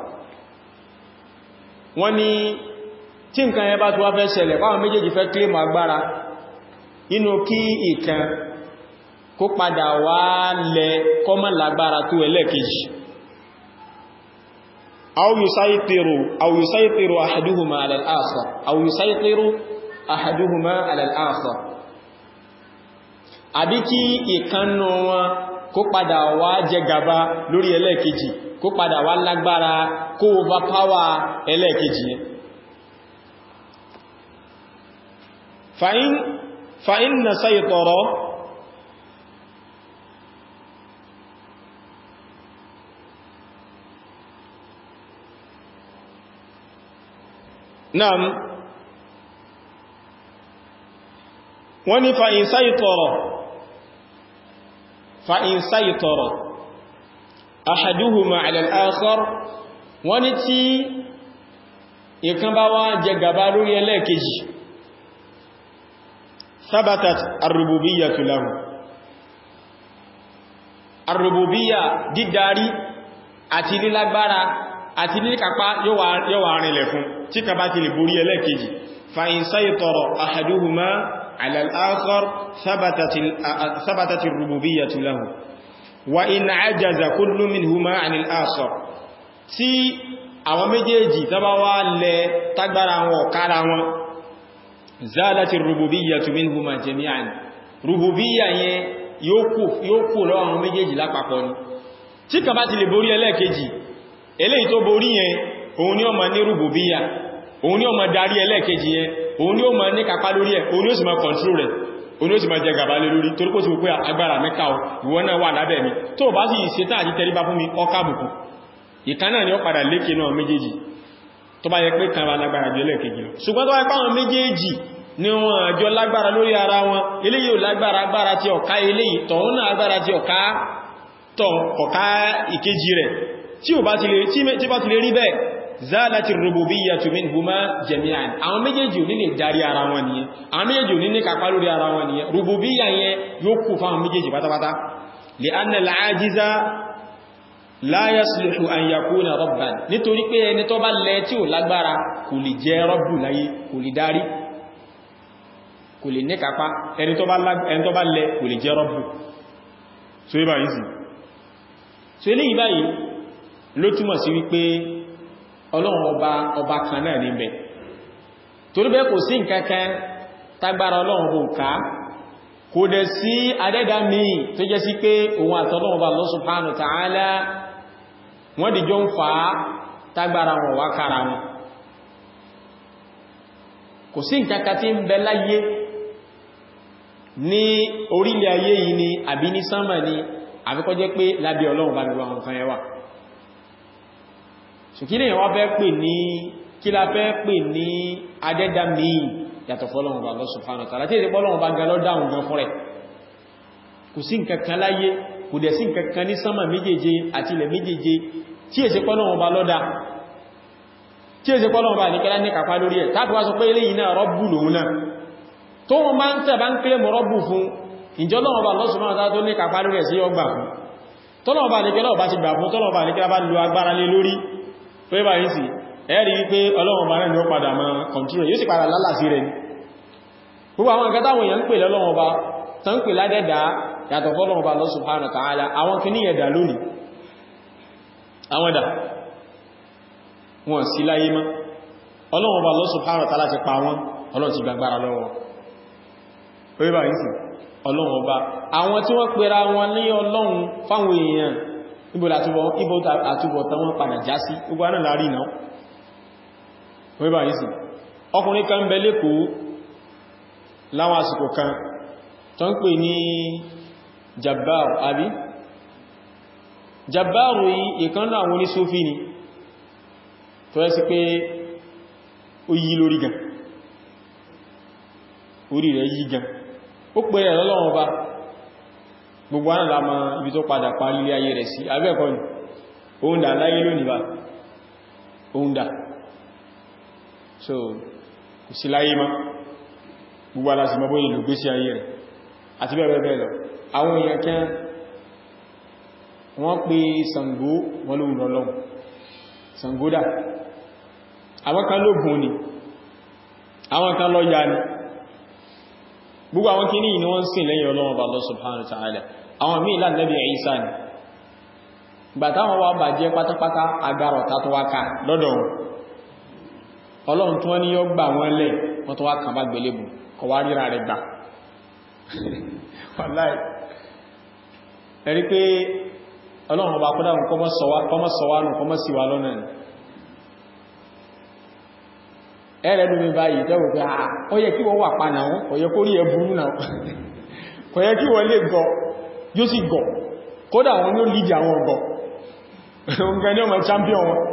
wọ́n ní tí nǹkan yẹn bá tó wá fẹ́ ṣẹlẹ̀ báwọn méjèèjì fẹ́ kílèmù agbára inú kí ìkan kó padà wá lẹ kọ́mọ̀ lágbára tó ẹlẹ́kejì aw yusaytiru aw yusaytiru ahaduhuma 'ala al-akhar aw yusaytiru ahaduhuma 'ala al-akhar àbí kí ìkannú wọn kó padà wá jẹ gàba lórí ẹlẹ́ẹ̀kejì kó padà wá lágbára kó overpower ẹlẹ́ẹ̀kejì yẹn fa'in fa'in na saytara naam wọ́n ni fa'in saytara فإن سيطر أحدهما على الآخر wọ́n ní tí ìkan bá wá jẹ gàba lórí ẹlẹ́ẹ̀kejì ثبتت الربوبية له الربوبية dídarí àti lílágbára àti líkápá yóò wà rìnlẹ̀ fún tí ka bá ti lè borí ẹlẹ́ẹ̀kejì فإن سيطر أحدهما على الآخر ثبتت, ثبتت الربوبية له وإن عجز كل منهما عن الآخر tí àwọn méjèèjì tàbá wá lẹ tágbára wọn kára wọn zálàtí rububiyyatu minhuma jami'an rububiyya yẹn yóò kú lọ́wọ́ àwọn méjèèjì lápapọ̀ ni tí kan bá ti lè borí ẹlẹ́ẹ̀kejì eléyìí tó borí yẹn òun ni ó máa ní rububiyya òun ni ó máa darí ẹlẹ́ẹ̀kejì yẹn òun ni ó ma ní kàpá lórí ẹ̀ òun ni ó sì ma control rẹ̀ òun ni ó sì ma jẹ gàbà lé lórí torí kó ti wò pé agbára mẹ́ka ò ìwọ náà wà lábẹ́ mi tó bá sì ṣetán àti tẹríba fún mi ọká bùkún ìkan náà ni ó padà lékè náà méjèèjì tó bá yẹ pé kan bá lágbára jù ẹlẹ́ẹ̀kejì lọ ṣùgbọ́n tó wá pé àwọn méjèèjì ni wọn àjọ lágbára lórí ara wọn eléyìí ò lágbára agbára tí ọ̀ká eléyìí tọ̀hún náà agbára tí ọ̀ká tọ̀ ọ̀ká ìkejì rẹ̀ tí ò bá ti lè rí bẹ́ẹ̀ zálàtí rububiyyatu minhuma jami'an àwọn méjèèjì ò ní lè darí ara wọn nìyẹn àwọn méjèèjì ò ní ní kàpá lórí ara wọn nìyẹn rububiyya yẹn yóò kú fáwọn méjèèjì pátápátá li'anna al-ajiza la yasluhu an yakuna rabban nítorí pé ẹni tó bá lẹ tí ò lágbára kò lè jẹ́ rabbu láyé kò lè darí kò lè ní kàpá ẹni tó bá lẹ kò lè jẹ́ rabbu so ibà yìí sí so eléyìí báyìí ló túmọ̀ sí wípé ọlọ́run ọba ọba kan náà níbẹ̀ torí bẹ́ẹ̀ kò sí nǹkankan tágbára ọlọ́run bò ká kò dẹ̀ sí adẹ́dà míì tó jẹ́ sí pé òun àtọ́lọ́run bá Allah subhanahu wa ta'ala wọ́n dìjọ ń fa tágbára wọn wá kára wọn kò sí nǹkankan tí ń bẹ láyé ní orílẹ̀ ayé yìí ni àbí ní sánmà ni àfikọ́ jẹ́ pé lábẹ́ ọlọ́run bá gbogbo àwọn nǹkan ẹwà ṣùkílẹ̀ yẹn wá fẹ́ pè ní kí la fẹ́ pè ní adẹ́dà míì yàtọ̀ fọ́lọ́run bá Allah subhanahu wa ta'ala tí èdè pọ́lọ́run bá gan lọ́dáhùn gan fún rẹ̀ kò sí nǹkankan láyé kò dẹ̀ sí nǹkankan ní sánmà méjèèje àti ilẹ̀ méjèèje tí èsì pọ́lọ́run bá lọ́dá tí èsì pọ́lọ́run bá nìkẹ́lá ní kàpá lórí ẹ̀ tàbí wá sọ pé eléyìí náà rọ́bù lòun náà tó wọ́n bá ń tẹ̀ bá ń kílẹ̀ mọ́ rọ́bù fún ìjọlọ́wọ́ bá lọ́sùn máa tó ní kàpá lórí ẹ̀ sí ọgbà fún tọ́lọ́wọ́ bá nìkẹ́lá ọba ti gbà fún tọ́lọ́wọ́ bá nìkẹ́lá bá lo agbára lé lórí pé bá yìí sí ẹ̀rí wípé ọlọ́wọ́ bá náà ni ó padà máa kọ̀ntúrò yóò sì padà lálàsí rẹ̀ ni gbogbo àwọn nǹkan táwọn èèyàn ń pè lọ́lọ́wọ́ bá tán pè ládẹ́dà yàtọ̀ fọ́lọ́wọ́ bá Allah subhanahu wa ta'ala àwọn kìíní ẹ̀dà lónìí àwọn ẹ̀dà wọn sí láyé mọ́ ọlọ́wọ́ bá Allah subhanahu wa ta'ala ti pa wọn ọlọ́run ti gbàgbára lọ́wọ́ orí bá yìí sí ọlọ́run ọba àwọn tí wọ́n pèrà wọn ní ọlọ́run fáwọn èèyàn ibo àtúbọ̀tán wọn padà já sí gbogbo anáà láàrí náà orí bá yìí sí ọkùnrin kan bẹ lẹ́kọ̀ọ́ láwọn àsìkò kan tó ń pè ní Jabbar àbí Jabbar yìí ìkan náà àwọn onísúfí ni tó yẹ sí pé ó yí lórí gan orí rẹ̀ yí gan ó pè rẹ̀ lọ́lọ́wọ́ bá gbogbo àwọn àlàmà ibi tó padà parí ilé ayé rẹ̀ sí abẹ́ẹ̀kọ́ ni oúnjẹ aláyé lónìí bá oúnjẹ so kò sí láyé má gbogbo aláṣì mọ́ bóyí lò gbé sí ayé rẹ̀ àti bẹ́ẹ̀ bẹ́ẹ̀ lọ àwọn èèyàn kẹ́ wọ́n pè Ṣàngó wọ́n lóhun lọ́lọ́run Ṣàngódà àwọn kan lógun ni àwọn kan lọ ya ni gbogbo àwọn kìíní ni wọ́n sìn lẹ́yìn Ọlọ́run bá Allah subhanahu wa ta'ala àwọn míì lá Nabi Isa ni gbàtà wọn wá bàjẹ́ pátápátá agbárọ̀ta tó wá ká lọ́dọ̀ wọn Ọlọ́run tó wọ́n ní yọ gbà wọ́n lẹ̀ wọ́n tó wá kàn bá gbélébù kọ wá ríra rẹ̀ gbà wàláì ẹ̀rí pé Ọlọ́run ọba kọ́dá wọn kọmọ́ sọwá nù kọmọ́ sí wa lọ́nà ni ẹ̀rẹ́ lómi báyìí tẹ́wò pé àà ó yẹ kí wọ́n wà pa náà ó yẹ kó rí ẹ burú náà kò yẹ kí wọ́n lè gọ yóò sì gọ kódà wọn ló lìdí àwọn ọgọ oúnjẹ ní ọmọ champion wọn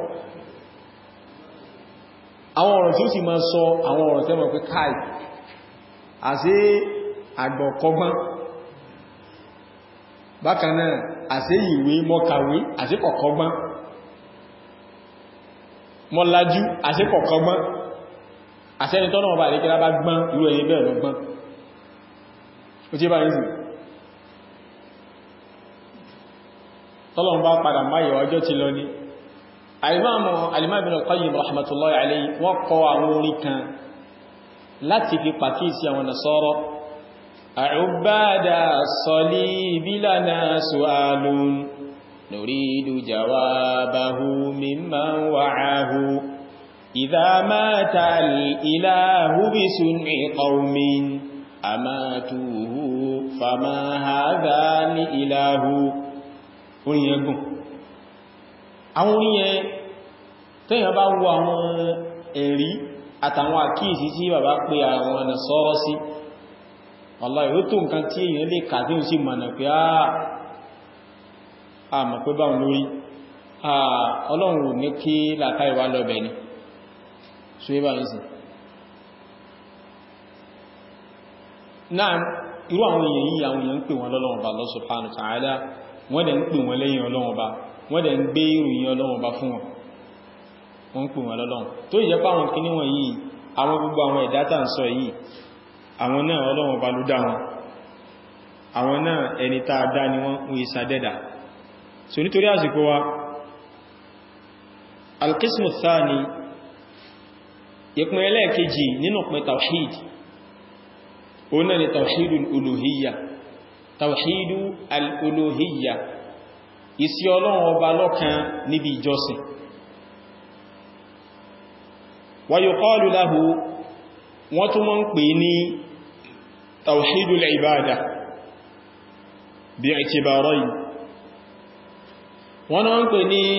àwọn ọ̀rọ̀ tí ó sì máa sọ àwọn ọ̀rọ̀ tẹ́mọ̀ pé káì àṣé àgbọ̀kọgbọ́n bákan náà àṣé ìwé mọ́kàwé àṣé kọ̀kọgbọ́n mọ́lájú àṣé kọ̀kọgbọ́n àṣẹ́ni tọ́nà ọba àríkẹ́lá bá gbọ́n irú ẹ̀yẹ bẹ́ẹ̀ lọ gbọ́n ó tí bá ń sì tọ́lọ̀n bá padà máyẹ̀ ọjọ́ ti lọ ní alimamu alimamu al-Qayyim rahmatullahi alayhi wọ́n kọ àwọn orin kan láti fi pàkíyèsí àwọn Nasara àrùbádà salibi lana su'alun nuridu jawabahu mimman wa'ahu إذا مات الإله بسنع قوم أماتوه فما هذا لإله orin yẹn gùn àwọn orin yẹn tẹ́yàn bá wo àwọn ẹ̀rí àtàwọn àkíyèsí tí bàbá pé àwọn ọ̀nà sọ́rọ́ sí wallahi ó tó nǹkan tí èyàn lè kà tí ó sì mọ̀nà pé àà mọ̀ pé báwọn lórí ọlọ́run ò ní kí làkáì wá lọ́bẹ̀ ni so yíba ní sí náà irú àwọn èèyàn yìí àwọn èèyàn ń pè wọn lọ́lọ́wọ́ bá Allah subhanahu wa ta'ala wọ́n dẹ̀ ń pè wọn lẹ́yìn ọlọ́wọ́ bá wọ́n dẹ̀ ń gbé ìròyìn ọlọ́wọ́ bá fún wọn wọ́n ń pè wọn lọ́lọ́wọ́ tó ìjẹ́ pá àwọn kíní wọn yìí àwọn gbogbo àwọn ẹ̀dá tà ń sọ yìí àwọn náà ọlọ́wọ́ bá ló dá wọn àwọn náà ẹni tá a dá ni wọ́n ń ìsàdẹ́dà so nítorí àsìkò wa alqismu thani ìpín ẹlẹ́ẹ̀kejì nínú pín tawhid o náà ni tawhidu al'uluhiyya tawhidu al'uluhiyya ìsí ọlọ́run ọba lọ́kan níbi ìjọsìn wa yuqalu lahu wọ́n tún mọ́ ń pè ní tawhidul ibada bi'tibarayn wọ́n náà ń pè ní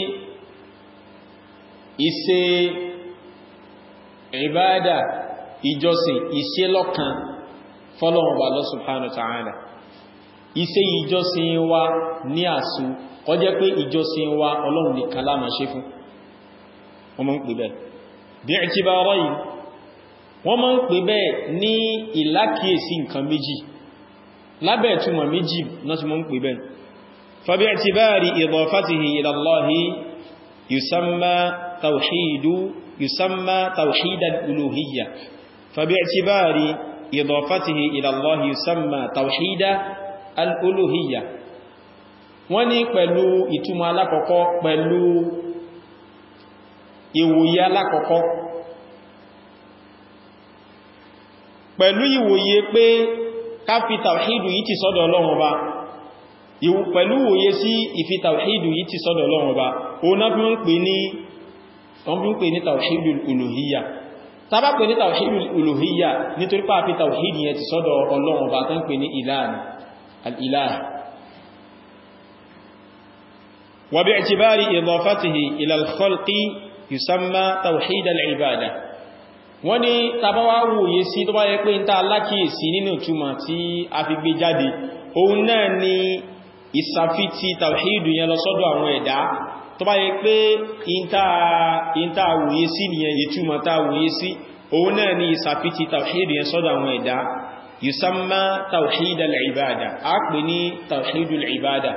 ìṣe ìbádà ìjọsìn ìṣe lọ́kan fọ́lọ́wọ́n bá Allah subhanahu wa ta'ala ìṣe ìjọsìn wa ní àsù kọjẹ́ pé ìjọsìn wa ọlọ́run nìkan la máa ṣe fún wọ́n máa ń pè bẹ́ẹ̀ bi'tibarayn wọ́n máa ń pè bẹ́ẹ̀ ní ìlákìísí nǹkan méjì lábẹ́ ìtumọ̀ méjì náà tí wọ́n ń pè bẹ́ẹ̀ فباعتبار إضافته إلى الله يسمى توحيد يسمى توحيد الألوهية فباعتبار إضافته إلى الله يسمى توحيد الألوهية wọ́n ní pẹ̀lú ìtumọ̀ alákọ̀ọ́kọ́ pẹ̀lú ìwòye alákọ̀ọ́kọ́ pẹ̀lú ìwòye pé ká fi tàwíìdù yìí ti sọ́dọ̀ Ọlọ́run Ọba pẹ̀lú òye sí ìfi tàwíìdù yìí ti sọ́dọ̀ Ọlọ́run Ọba o náà fi ń pè ní wọ́n fi ń pè ní tàwíìdù olùhíyà tàbá pè ní tàwíìdù olùhíyà nítorí pàá fi tàwíìdù yẹn ti sọ́dọ̀ Ọlọ́run Ọba tó ń pè ní al-ilah wa bi'tibari idafatihi ila al-khalqi yusamma tawhid al-ibada wọ́n ní tàbá wá wòye sí tó bá yẹ pé ń ta alákìísí nínú túmọ̀ tí a fi gbé jáde òun náà ni ìsàfitì tàwíìdù yẹn lọ sọ́dọ̀ àwọn ẹ̀dá tó bá yẹ pé ìntà àwòye sí nìyẹn ìtumọ̀ tá àwòye sí òun náà ni ìsàfitì tàwíìdù yẹn sọ́dọ̀ àwọn ẹ̀dá yusamma tàwíìdù al-ibada a pè ní tàwíìdù al-ibada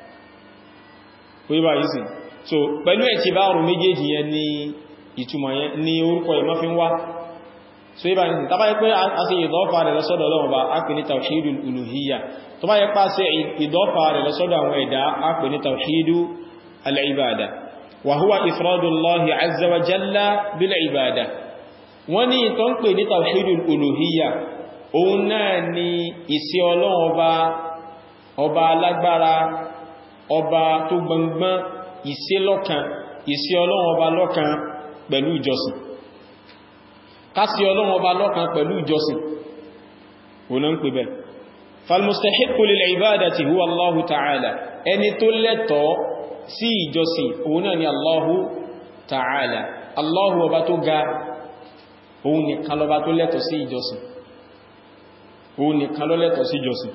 so pẹ̀lú ẹ̀ tí bá rùn méjèèjì yẹn ni ìtumọ̀ yẹn ni orúkọ ìmọ́ fi ń wá so ibà ní tàbá yẹ pé a ṣe ìdọ́fà rẹ̀ lọ́sọ́dọ̀ Ọlọ́run bá a pè ní tàwíìdù uluhiyya tó bá yẹ pá ṣe ìdọ́fà rẹ̀ lọ́sọ́dọ̀ àwọn ẹ̀dá a pè ní tàwíìdù al-ibada wa huwa ifradullahi azza wa jalla bil ibada wọ́n ní tó ń pè ní tàwíìdù uluhiyya òun náà ni ìsí Ọlọ́run ọba ọba alágbára ọba tó gbọngbọ́n ìsí lọ́kan ìsí Ọlọ́run ọba lọ́kan pẹ̀lú ìjọsìn kásí ọlọ́run ọba lọ́kan pẹ̀lú ìjọsìn òun ń pè bẹ́ falmustahiqqu lil ibadati huwa Allahu ta'ala ẹni tó lẹ́tọ̀ọ́ sí ìjọsìn òun náà ni Allahu ta'ala Allahu ọba tó ga òun nìkan lọba tó lẹ́tọ̀ọ́ sí ìjọsìn òun nìkan ló lẹ́tọ̀ọ́ sí ìjọsìn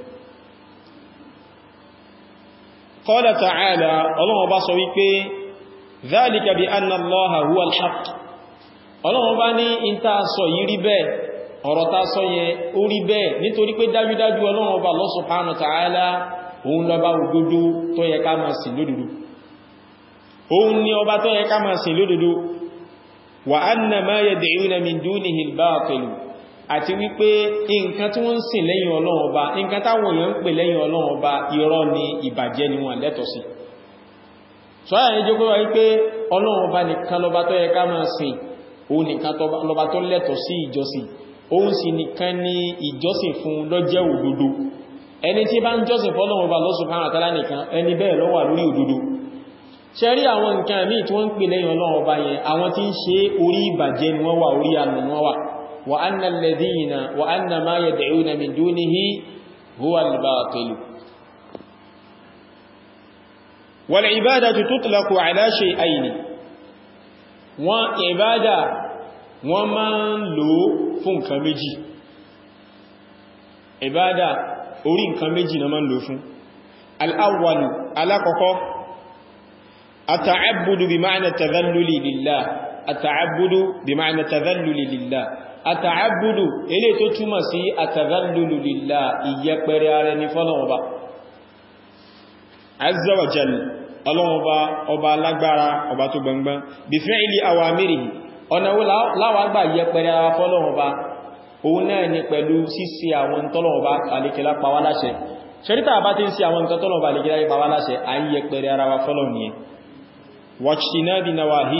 qala ta'ala ọlọ́run ọba sọ wípé dhalika bi anna Allaha huwa al-haqq ọlọ́run bá ní ìta sọ yìí rí bẹ́ẹ̀ ọ̀rọ̀ ta sọ yẹn ó rí bẹ́ẹ̀ nítorí pé dájúdájú ọlọ́run bá Allah subhanahu wa ta'ala òun lọba òdodo tó yẹ ká máa sìn lódodo òun ni ọba tó yẹ ká máa sìn lódodo wa anna ma yad'una min dunihi al-batil àti wípé nǹkan tí wọ́n ń sìn lẹ́yìn ọlọ́run ọba nǹkan táwọn èèyàn ń pè lẹ́yìn ọlọ́run ọba irọ́ ni ìbàjẹ́ ni wọ́n lẹ́tọ̀ọ́ sí sọ́yà ní jókòó wípé ọlọ́run ọba nìkan lọba tó yẹ ká máa sìn òun nìkan lọba tó lẹ́tọ̀ sí ìjọsìn òun sì nìkan ní ìjọsìn fún lọ́jẹ́ òdodo ẹni tí bá ń jọsìn fọ́lọ́run ọba Allah subhanahu wa ta'ala nìkan ẹni bẹ́ẹ̀ ló wà lórí òdodo ṣe rí àwọn nǹkan míì tí wọ́n ń pè lẹ́yìn ọlọ́run ọba yẹn àwọn tí ń ṣe orí ìbàjẹ́ ni wọ́n wà orí ànà ni wọ́n wà wa anna alladhina wa anna ma yad'una min dunihi huwa al-batil wal ibadatu tutlaqu ala shay'aini wọ́n ìbádà wọ́n máa ń lò fún nǹkan méjì ìbádà orí nǹkan méjì na máa ń lò fún al'awwalu alákọ̀ọ́kọ́ ata'abbudu bi ma'ana tadhalluli lillah ata'abbudu bi ma'ana tadhalluli lillah ata'abbudu ilé tó túmọ̀ sí atadhallulu lillah ìyẹpẹrẹ ara ní fọ́lọ̀wọ̀ba azza wa jalla ọlọ́run ọba ọba alágbára ọba tó gbọngbọ́n bí fẹ́ ilé àwàmírì ọ̀nà láwàgbà yẹ pẹ̀lẹ̀ ara fọ́lọ́run ọba òun náà ni pẹ̀lú síse àwọn tọ́lọ́run ọba àlékẹ́lá pàwà láṣẹ ṣẹ́ríta bá ti ń sí àwọn nǹkan tọ́lọ́run ọba àlékẹ́lá pàwà láṣẹ à ń yẹ pẹ̀lẹ̀ ara wa fọ́lọ́run ni wàṣìnábi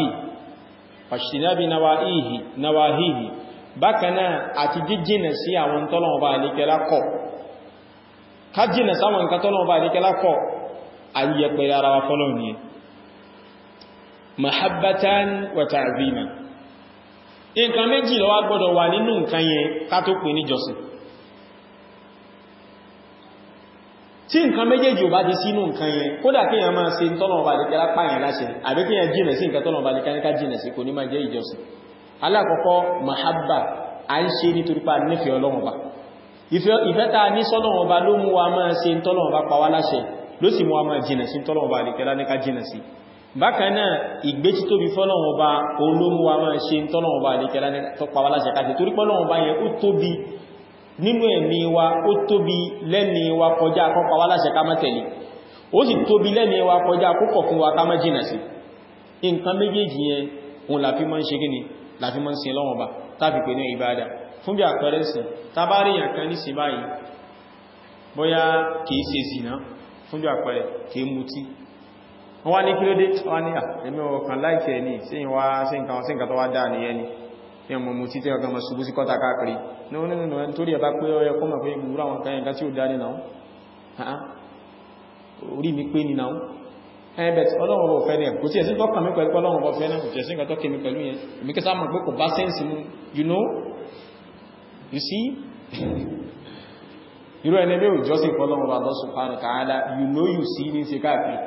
nawahihi bákanáà àti jíjìnà sí àwọn tọ́lọ́run ọba àlékẹ́lá kọ̀ ká jìnà sáwọn nǹkan tọ́lọ́run ọba àlékẹ́lá kọ̀ ayyẹ̀pẹ̀rẹ̀ ara wa fọ́lọ̀ ní mahabbatan wa ta'zima nǹkan méjì ló wà gbọ́dọ̀ wà nínú nǹkan yẹn ká tó pè ní jọsìn tí nǹkan méjèèjì ò bá ti sínú nǹkan yẹn kódà kí èèyàn máa ṣe tọ́lọ̀ ọba àdíkẹ́lá pààyàn láṣẹ àbí kí èèyàn jìnà sí nǹkan tọ́lọ̀ ọba àdíkẹ́lá jìnà sí kò ní máa jẹ́ ìjọsìn alákọ̀ọ́kọ́ mahabba a ń ṣe nítorí pa nífẹ̀ẹ́ Ọlọ́run Ọba ìfẹ́ ta ní sọ́lọ́run Ọba ló mú wa máa ṣe tọ́lọ́run Ọba pa wá láṣẹ ló sì mú wa máa jìnà sí tọ́lọ́run Ọba àdíkẹ́lá ní ká jìnà sí bákan náà ìgbé tí tóbi fọ́lọ́run Ọba olómú wa máa ṣe tọ́lọ́run Ọba àdíkẹ́lá ní tó pa wá láṣẹ ká ṣe torí pọ́lọ́run Ọba yẹn ó tóbi nínú ẹ̀mí wa ó tóbi lẹ́ni wa kọjá kọ́pa wá láṣẹ ká má tẹ̀lé ó sì tóbi lẹ́ni wa kọjá kókọ̀ fún wa ká má jìnà sí nǹkan méjèèjì yẹn òun làfí mọ́ ń ṣe gíní làfí mọ́ ń sin lọ́wọ́ bá tàbí pé ní ìbádà fún bí àpẹẹrẹ sí tàbárí yànkan ní sí báyìí bóyá kìí ṣe zìnà fún bí àpẹẹrẹ kìí mutí wọ́n wá ní kí ló dé wọ́n ní ẹ̀mí ọkàn láìkẹ́ ní sí nǹkan tó wá dáa nìyẹn ni ní ọmọ mú títẹ́ ọgbọ̀n mọ̀ ṣubú sí kọ́ta káàkiri ní wọ́n nínú ẹni tó rí ẹ̀bá pé ọyọ kọ́ mọ̀ pé ìgbúrú àwọn kan ẹ̀gá tí ó dáni náà orí mi pé ní náà ẹ̀bẹ̀t ọlọ́run bọ̀ fẹ́ ní ẹ̀kù tí ẹ̀sí tọ́kà mí pẹ̀lú ọlọ́run bọ̀ fẹ́ náà kò tẹ̀sí nǹkan tọ́kà mí pẹ̀lú yẹn èmi kẹta mọ̀ pé kò bá sẹ́ǹsì mú you know you see irú ẹni bí òjọ́sìn fọ́lọ́run bá lọ́sùn pàánù káàdá you know you see ní ṣe káàkiri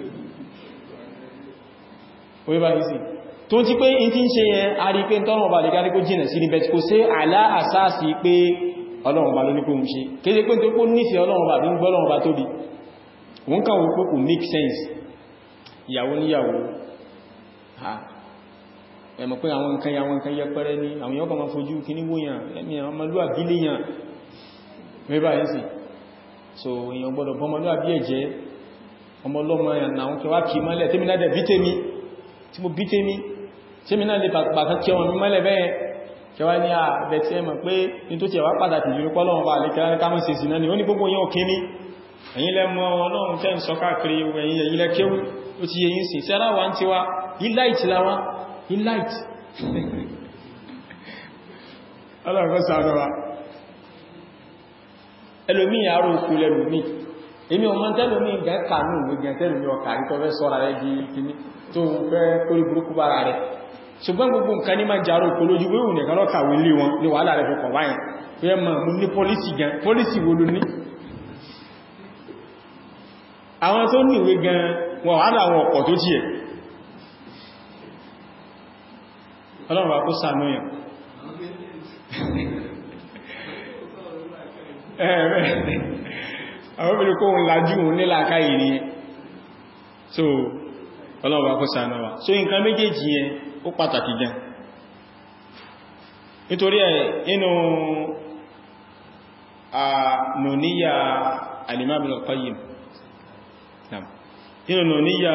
ó yẹ bá yìí sí tó ti pé in ti ń ṣe yẹn a rí pé tọ́nà ọba lẹ́gbẹ́ kó jìnà sí níbẹ̀ kò sí aláàsáàsì pé ọlọ́run ọba ló ní kó ń ṣe kéde pé tó kó nífẹ̀ẹ́ ọlọ́run ọba bí ń gbọ́lọ́run ọba tóbi wọ́n kàn wọ́n pé kò make sense ìyàwó níyàwó ẹ̀mọ̀ pé àwọn nǹkan yàwọn nǹkan yẹpẹrẹ ní àwọn yọ́kọ̀ ma fojú kíní wóyàn ẹ̀mí ọmọlúwàbí léyàn mẹ́bà yìí sì so èèyàn gbọ́dọ̀ bọ́mọlúwàbí ẹ̀jẹ́ ọmọlọ́mọ ẹ̀yàn àwọn kẹwàá kì mọ́lẹ̀ tẹ́mi náà dẹ̀ bí tẹ́mi tí mo bí tẹ́mi tí mi náà lè pàtàkì kí ọmọ mi mọ́lẹ̀ bẹ́ẹ̀ kẹwàá ní ààbẹ̀ tí ẹ mọ̀ pé ní tó ti ẹ̀wà pàtàkì jù pọ́lọ́wọ́n bá lẹ́kẹ́lá ní kámọ́ sí ìsinà ni ó ní gbogbo yẹn òkè ní ẹ̀yin lẹ mọ̀ ọlọ́run tẹ́ ń sọ káàkiri ẹ̀yin ẹ̀yin lẹ kéwú ó ti yẹyin sí sẹ́rà wá ń ti wá illight láwá illight ọlọ́run kọ́ sàánú wa ẹlòmí àárò òkú lẹ́lòmí èmi ọmọ tẹ́lòmí gẹ́ kàánù gbẹ̀gẹ̀ tẹ́lòmí ọkà ìtọ́fẹ́ sọ́ra rẹ̀ di kìíní tó fẹ́ kórí burúkú bára rẹ̀ ṣùgbọ́n gbogbo nǹkan ní máa jàrò kò lójú wéhù nìkan lọ́kàwé lé wọn ní wàhálà rẹ̀ fọkàn báyìí fẹ́ mọ̀ mú ní pọ́lísì gan pọ́lísì wo ló ní àwọn tó ní ìwé gan wọn wà láwọn ọ̀pọ̀ tó jí ẹ̀ ọlọ́run kó sànú yàn àwọn obìnrin kó ń lajú òun nílàkà ìrìn so ọlọ́run kó sànú wa so nǹkan méjèèjì yẹn ó pàtàkì gan nítorí ẹ̀ inú ànúníyà al-Imam Ibn al-Qayyim inú ànúníyà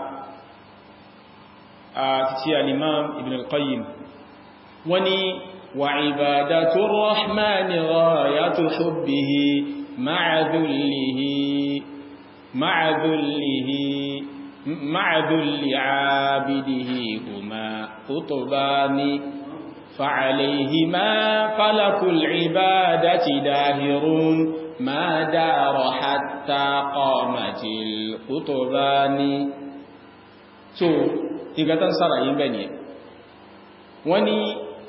àti al-Imam Ibn al-Qayyim wọ́n ni wa ibadatu ar-Rahmani ghayatu hubbihi ma'a dhullihi ma'a dhullihi مع ذل عابده هما قطبان فعليهما فلك العبادة داهر ما دار حتى قامت القطبان so ìgbà tán sára yìí bẹ̀ ni wọ́n ni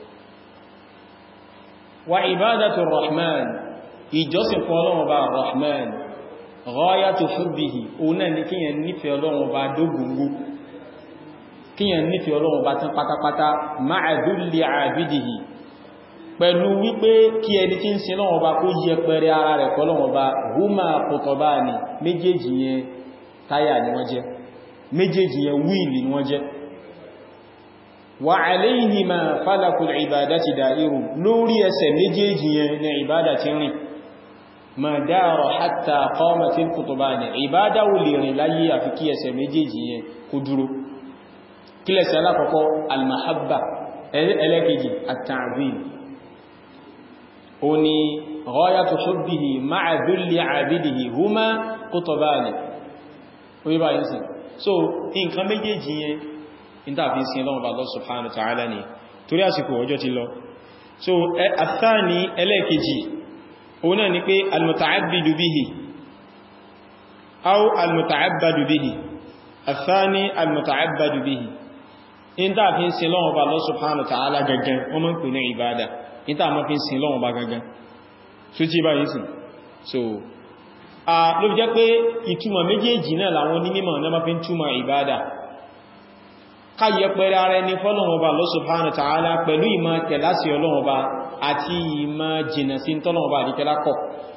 wa ibadatu rahman ìjọsìn fún ọlọ́run bá rahman ghayatu hubbihi òun náà ni kíyàn nífẹ̀ẹ́ ọlọ́run bá dógúngú kíyàn nífẹ̀ẹ́ ọlọ́run bá tán pátápátá ma'a dhulli abidihi pẹ̀lú wípé kí ẹni tí ń sin lọ́wọ́ bá kó yẹ pẹ̀rẹ ara rẹ̀ kọlọ́wọ́ bá huma qutbani méjèèjì yẹn táyà ni wọ́n jẹ́ méjèèjì yẹn wíìlì ni wọ́n jẹ́ wa alayhima falakul ibadati da'iru lórí ẹsẹ̀ méjèèjì yẹn ní ìbádà ti rìn ma dáàrọ̀ hatta qamatil qutbani ìbádà wù lè rìn láyé àfi kí ẹsẹ̀ méjèèjì yẹn kó dúró kílẹ̀sẹ̀ alákọ̀ọ́kọ́ almahabba ẹlẹ́kejì at-ta'zim ó ní ghayatu hubbihi ma'a dhulli 'abidihi huma qutbani ó yí báyìí sí so nǹkan méjèèjì yẹn ìtàfi sí lọ́wọ́ bá Allah subhanahu wa ta'ala ni torí àsìkò ọjọ́ ti lọ so àtàní ẹlẹ́ẹ̀kejì òun náà ni pé al-muta'abbidu bihi aw al-muta'abbadu bihi àtàní al-muta'abbadu bihi ìtàfi sí lọ́wọ́ bá Allah subhanahu wa ta'ala gangan wọ́n mọ́ ń pè ní ìbádà ìtà mọ́ fi sí lọ́wọ́ bá gangan so tí báyìí sí so ló fi jẹ́ pé ìtumọ̀ méjèèjì náà làwọn onímọ̀ náà máa fi ń túmọ̀ ìbádà káyẹ pẹ̀rẹ ara ẹni fọ́lọ̀wọ̀ba Allah subhanahu wa ta'ala pẹ̀lú ìmọ̀ tẹ̀láṣì ọlọ́wọ̀ba àti ìmọ̀ jìnà sí tọ́lọ̀wọ̀ba àdíkẹ́lákọ̀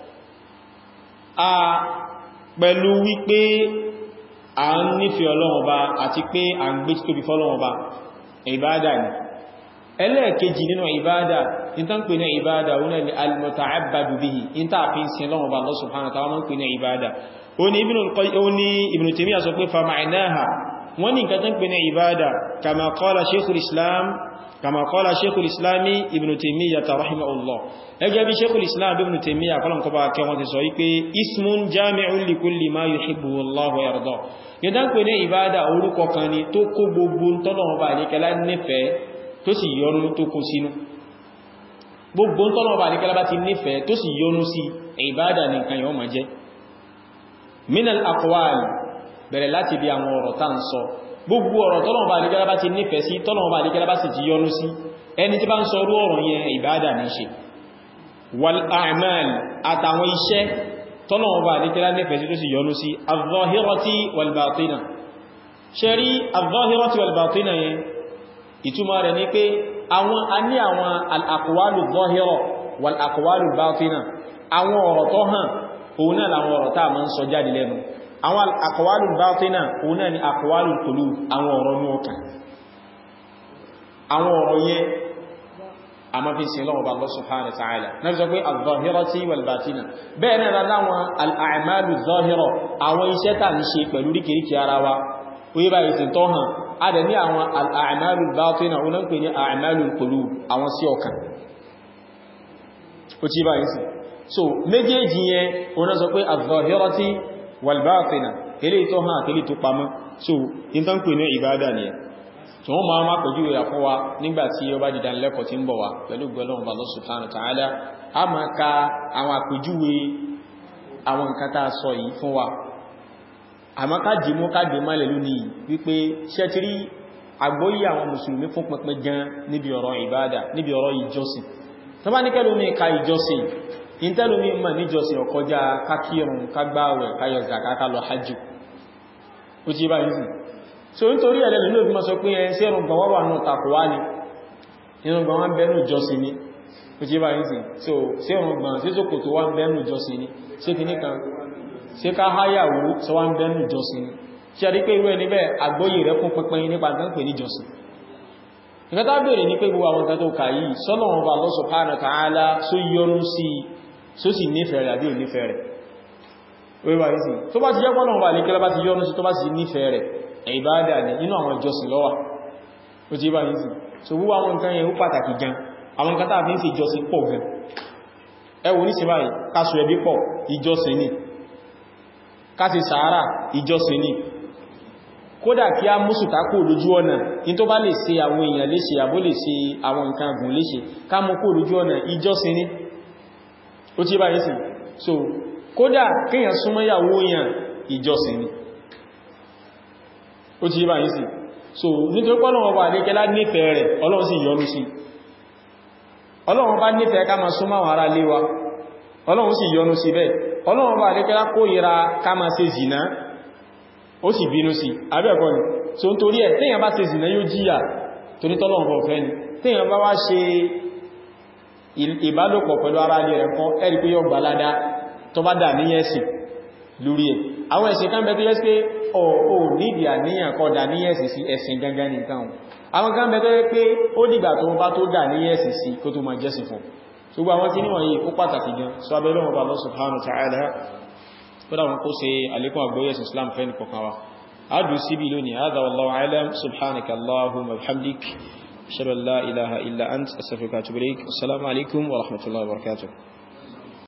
a pẹ̀lú wípé a ń nífẹ́ ọlọ́wọ̀ba àti pé a ń gbé tóbi fọ́lọ̀wọ̀ba ìbádà ni ẹlẹ́ẹ̀kejì nínú ìbádà ìtàn pè ní ìbádà wọn ni al-muta'abbadu bihi ìta fi ń sin lọ́wọ́ba Allah subhanahu wa ta'ala mọ́ pè ní ìbádà ó ní Ibn Taymiyyah sọ pé fa ma'naha wọ́n ní nǹkan tán pè ní ìbádà kama qala sheikhul islam kama qala sheikhul islami ibn taymiyyah rahimahullah ẹgbẹ́ bí sheikhul islam ibn taymiyyah kọlọ̀n kọba kẹ wọ́n ti sọ wípé ismun jami'un li kulli ma yuhibbu Allahu wa yarda ní tán pè ní ìbádà orúkọ kan ni tó kó gbogbo tọ́lọ̀wọ́ba àríkẹ́lá nífẹ̀ẹ́ tó sì yọnu tó kó sínú gbogbo tọ́lọ̀wọ́ba àríkẹ́lá bá ti nífẹ̀ẹ́ tó sì yọnu sí ìbádà nìkan yọ máa jẹ́ minal aqwal bẹ̀rẹ̀ láti bí àwọn ọ̀rọ̀ tá ń sọ gbogbo ọ̀rọ̀ tọ́lọ̀mọba àrígẹ́lá bá ti nífẹ̀ẹ́ sí tọ́lọ̀mọba àrígẹ́lá bá sì ti yọ́nú sí ẹni tí bá ń sọ orú ọ̀rọ̀ yẹn ìbádà ní ṣe wal a'mal àtàwọn iṣẹ́ tọ́lọ̀mọba àrígẹ́lá nífẹ̀ẹ́ sí tó sì yọ́nú sí az-zahirati wal batina ṣe rí az-zahirati wal batina yẹn ìtumọ̀ rẹ̀ ní pé àwọn a ní àwọn al-aqwalu zahira wal aqwalu batina àwọn ọ̀rọ̀ tó hàn òun náà làwọn ọ̀rọ̀ tá a máa ń sọ jáde lẹ́nu àwọn àkọwàlù bátíná òun náà ni àkọwàlù tòlú àwọn ọ̀rọ̀ ní ọkàn àwọn ọ̀rọ̀ yẹn a ma fi sin lọ́wọ́ bá Allah subhanahu wa ta'ala na fi sọ pé al-zahirati wal-batina bẹ́ẹ̀ náà láwọn al-a'malu zahira àwọn iṣẹ́ tà ní ṣe pẹ̀lú ríkìríkì ara wa oye bá ìsìn tọ́ hàn a dẹ̀ ní àwọn al-a'malu batina òun náà pè ní a'malu qulub àwọn sí ọkàn ó tí bá ìsìn so méjèèjì yẹn òun náà sọ pé al-zahirati walbatina ilé tó hàn àti ilé tó pamọ́ so in tán pè ní ìbádà ni ẹ̀ tí wọ́n máa máa pẹ̀jú ìyà fún wa nígbàtí ó bá dìdá lẹ́kọ̀ọ́ tí ń bọ̀ wá pẹ̀lú gbọ́lọ́wọ́n bá Allah subhanahu wa ta'ala a máa ka àwọn àpèjúwe àwọn nǹkan tá a sọ yìí fún wa àmọ́ ká dì mú ká dì má lè lónìí wípé ṣẹ́tírí àgbóyí àwọn mùsùlùmí fún pẹpẹ gan níbi ọ̀rọ̀ ìbádà níbi ọ̀rọ̀ ìjọsìn tó bá ní kẹ́lómi ka ìjọsìn ìntẹ́lómi mọ̀ níjọsìn ọkọjá kákírùn kágbáwẹ̀ káyọ̀ zaka ká lọ hajjú ó ti bá yìí so nítorí ẹ̀lẹ́ lórí òfin sọ pé ẹ sí ẹrùngbọ̀n wọ́n wà náà takọwá ní ẹrùngbọ̀n wọ́n bẹ́nu ìjọsìn ní ó ti bá yìí so sí ẹrùngbọ̀n sí sókòtò wọ́n bẹ́nu ìjọsìn ní sí kì níkan sí ká háyàwó sọ wọ́n bẹ́nu ìjọsìn ní ṣe àdí pé irú ẹni bẹ́ẹ̀ àgbóyè rẹ̀ fún pínpín nípa tán pè ní ìjọsìn nǹkan tá bèèrè ní pé gbogbo àwọn nǹkan tó kà yìí sọ́nà wọn bá Allah subhanahu wa ta'ala só yọrù sí só sì nífẹ̀ẹ́ rẹ̀ àbí ò nífẹ̀ẹ́ rẹ̀ wíwá yìí sí tó bá ti jẹ́ pọ́nà wà ní kílá bá ti yọ́nú sí tó bá sì nífẹ̀ẹ́ rẹ̀ ìbádà ní inú àwọn ìjọsìn ló wà ó ti bá yìí sí so wúwá àwọn nǹkan yẹn ó pàtàkì gan àwọn nǹkan tàbí ń ṣe ìjọsìn pọ̀ gan ẹ wò ní sí báyìí káṣù ẹbí pọ̀ ìjọsìn ni káṣì sàárà ìjọsìn ni kódà kí a mú sùtákò lójú ọ̀nà in tó bá lè ṣe àwọn èèyàn léṣe àbó lè ṣe àwọn nǹkan gùn léṣe ká mú kó lójú ọ̀nà ìjọsìn ni ó ti bá yìí sí so kódà kíyàn súnmọ́ ìyàwó èèyàn ìjọsìn ni ó ti bá yìí sí so nítorí pé Ọlọ́run bá adékẹ́lá nífẹ̀ẹ́ rẹ̀ Ọlọ́run sì yọ́nú sí Ọlọ́run bá nífẹ̀ẹ́ ká máa súnmọ́ àwọn ará ilé wa Ọlọ́run sì yọ́nú sí bẹ́ẹ̀ Ọlọ́run bá adékẹ́lá kórìíra ká máa ṣe zìná ó sì bínú sí abẹ́ẹ̀kọ́ ni so nítorí ẹ̀ téèyàn bá ṣe zìná yóò jíyà torí tọ́lọ́run bọ̀ fẹ́ ni téèyàn bá wá ṣe ìbálòpọ̀ pẹ̀lú ara ilé rẹ̀ kan ẹ̀rí pé yóò gbà ládá tó bá dà níyàn ẹ̀sìn lórí ẹ̀ àwọn ẹ̀sìn kan bẹ̀tọ́ yẹ́ pé ọ̀ nídi àníyàn kọ́ dà níyàn ẹ̀sìn sí ẹ̀sìn gangan nìkan àwọn kan bẹ̀tọ́ yẹ́ pé ó dìgbà tó bá tó dà níyàn ẹ̀sìn sí kó tó máa jẹ́sìn fún ṣùgbọ́n àwọn tí níwọ̀n yìí ó pàtàkì gan sọ abẹ́lẹ́ wọn bá Allah subhanahu wa ta'ala kódà wọn kó ṣe àlékún àgbóyẹ̀sìn Islam fẹ́ nìkọ̀kan wa adu síbi lónìí hadha wallahu a'lam subhanaka allahumma wa bihamdik ashhadu an la ilaha illa ant astaghfiruka wa atubu ilaik assalamu alaikum wa rahmatullahi wa barakatuh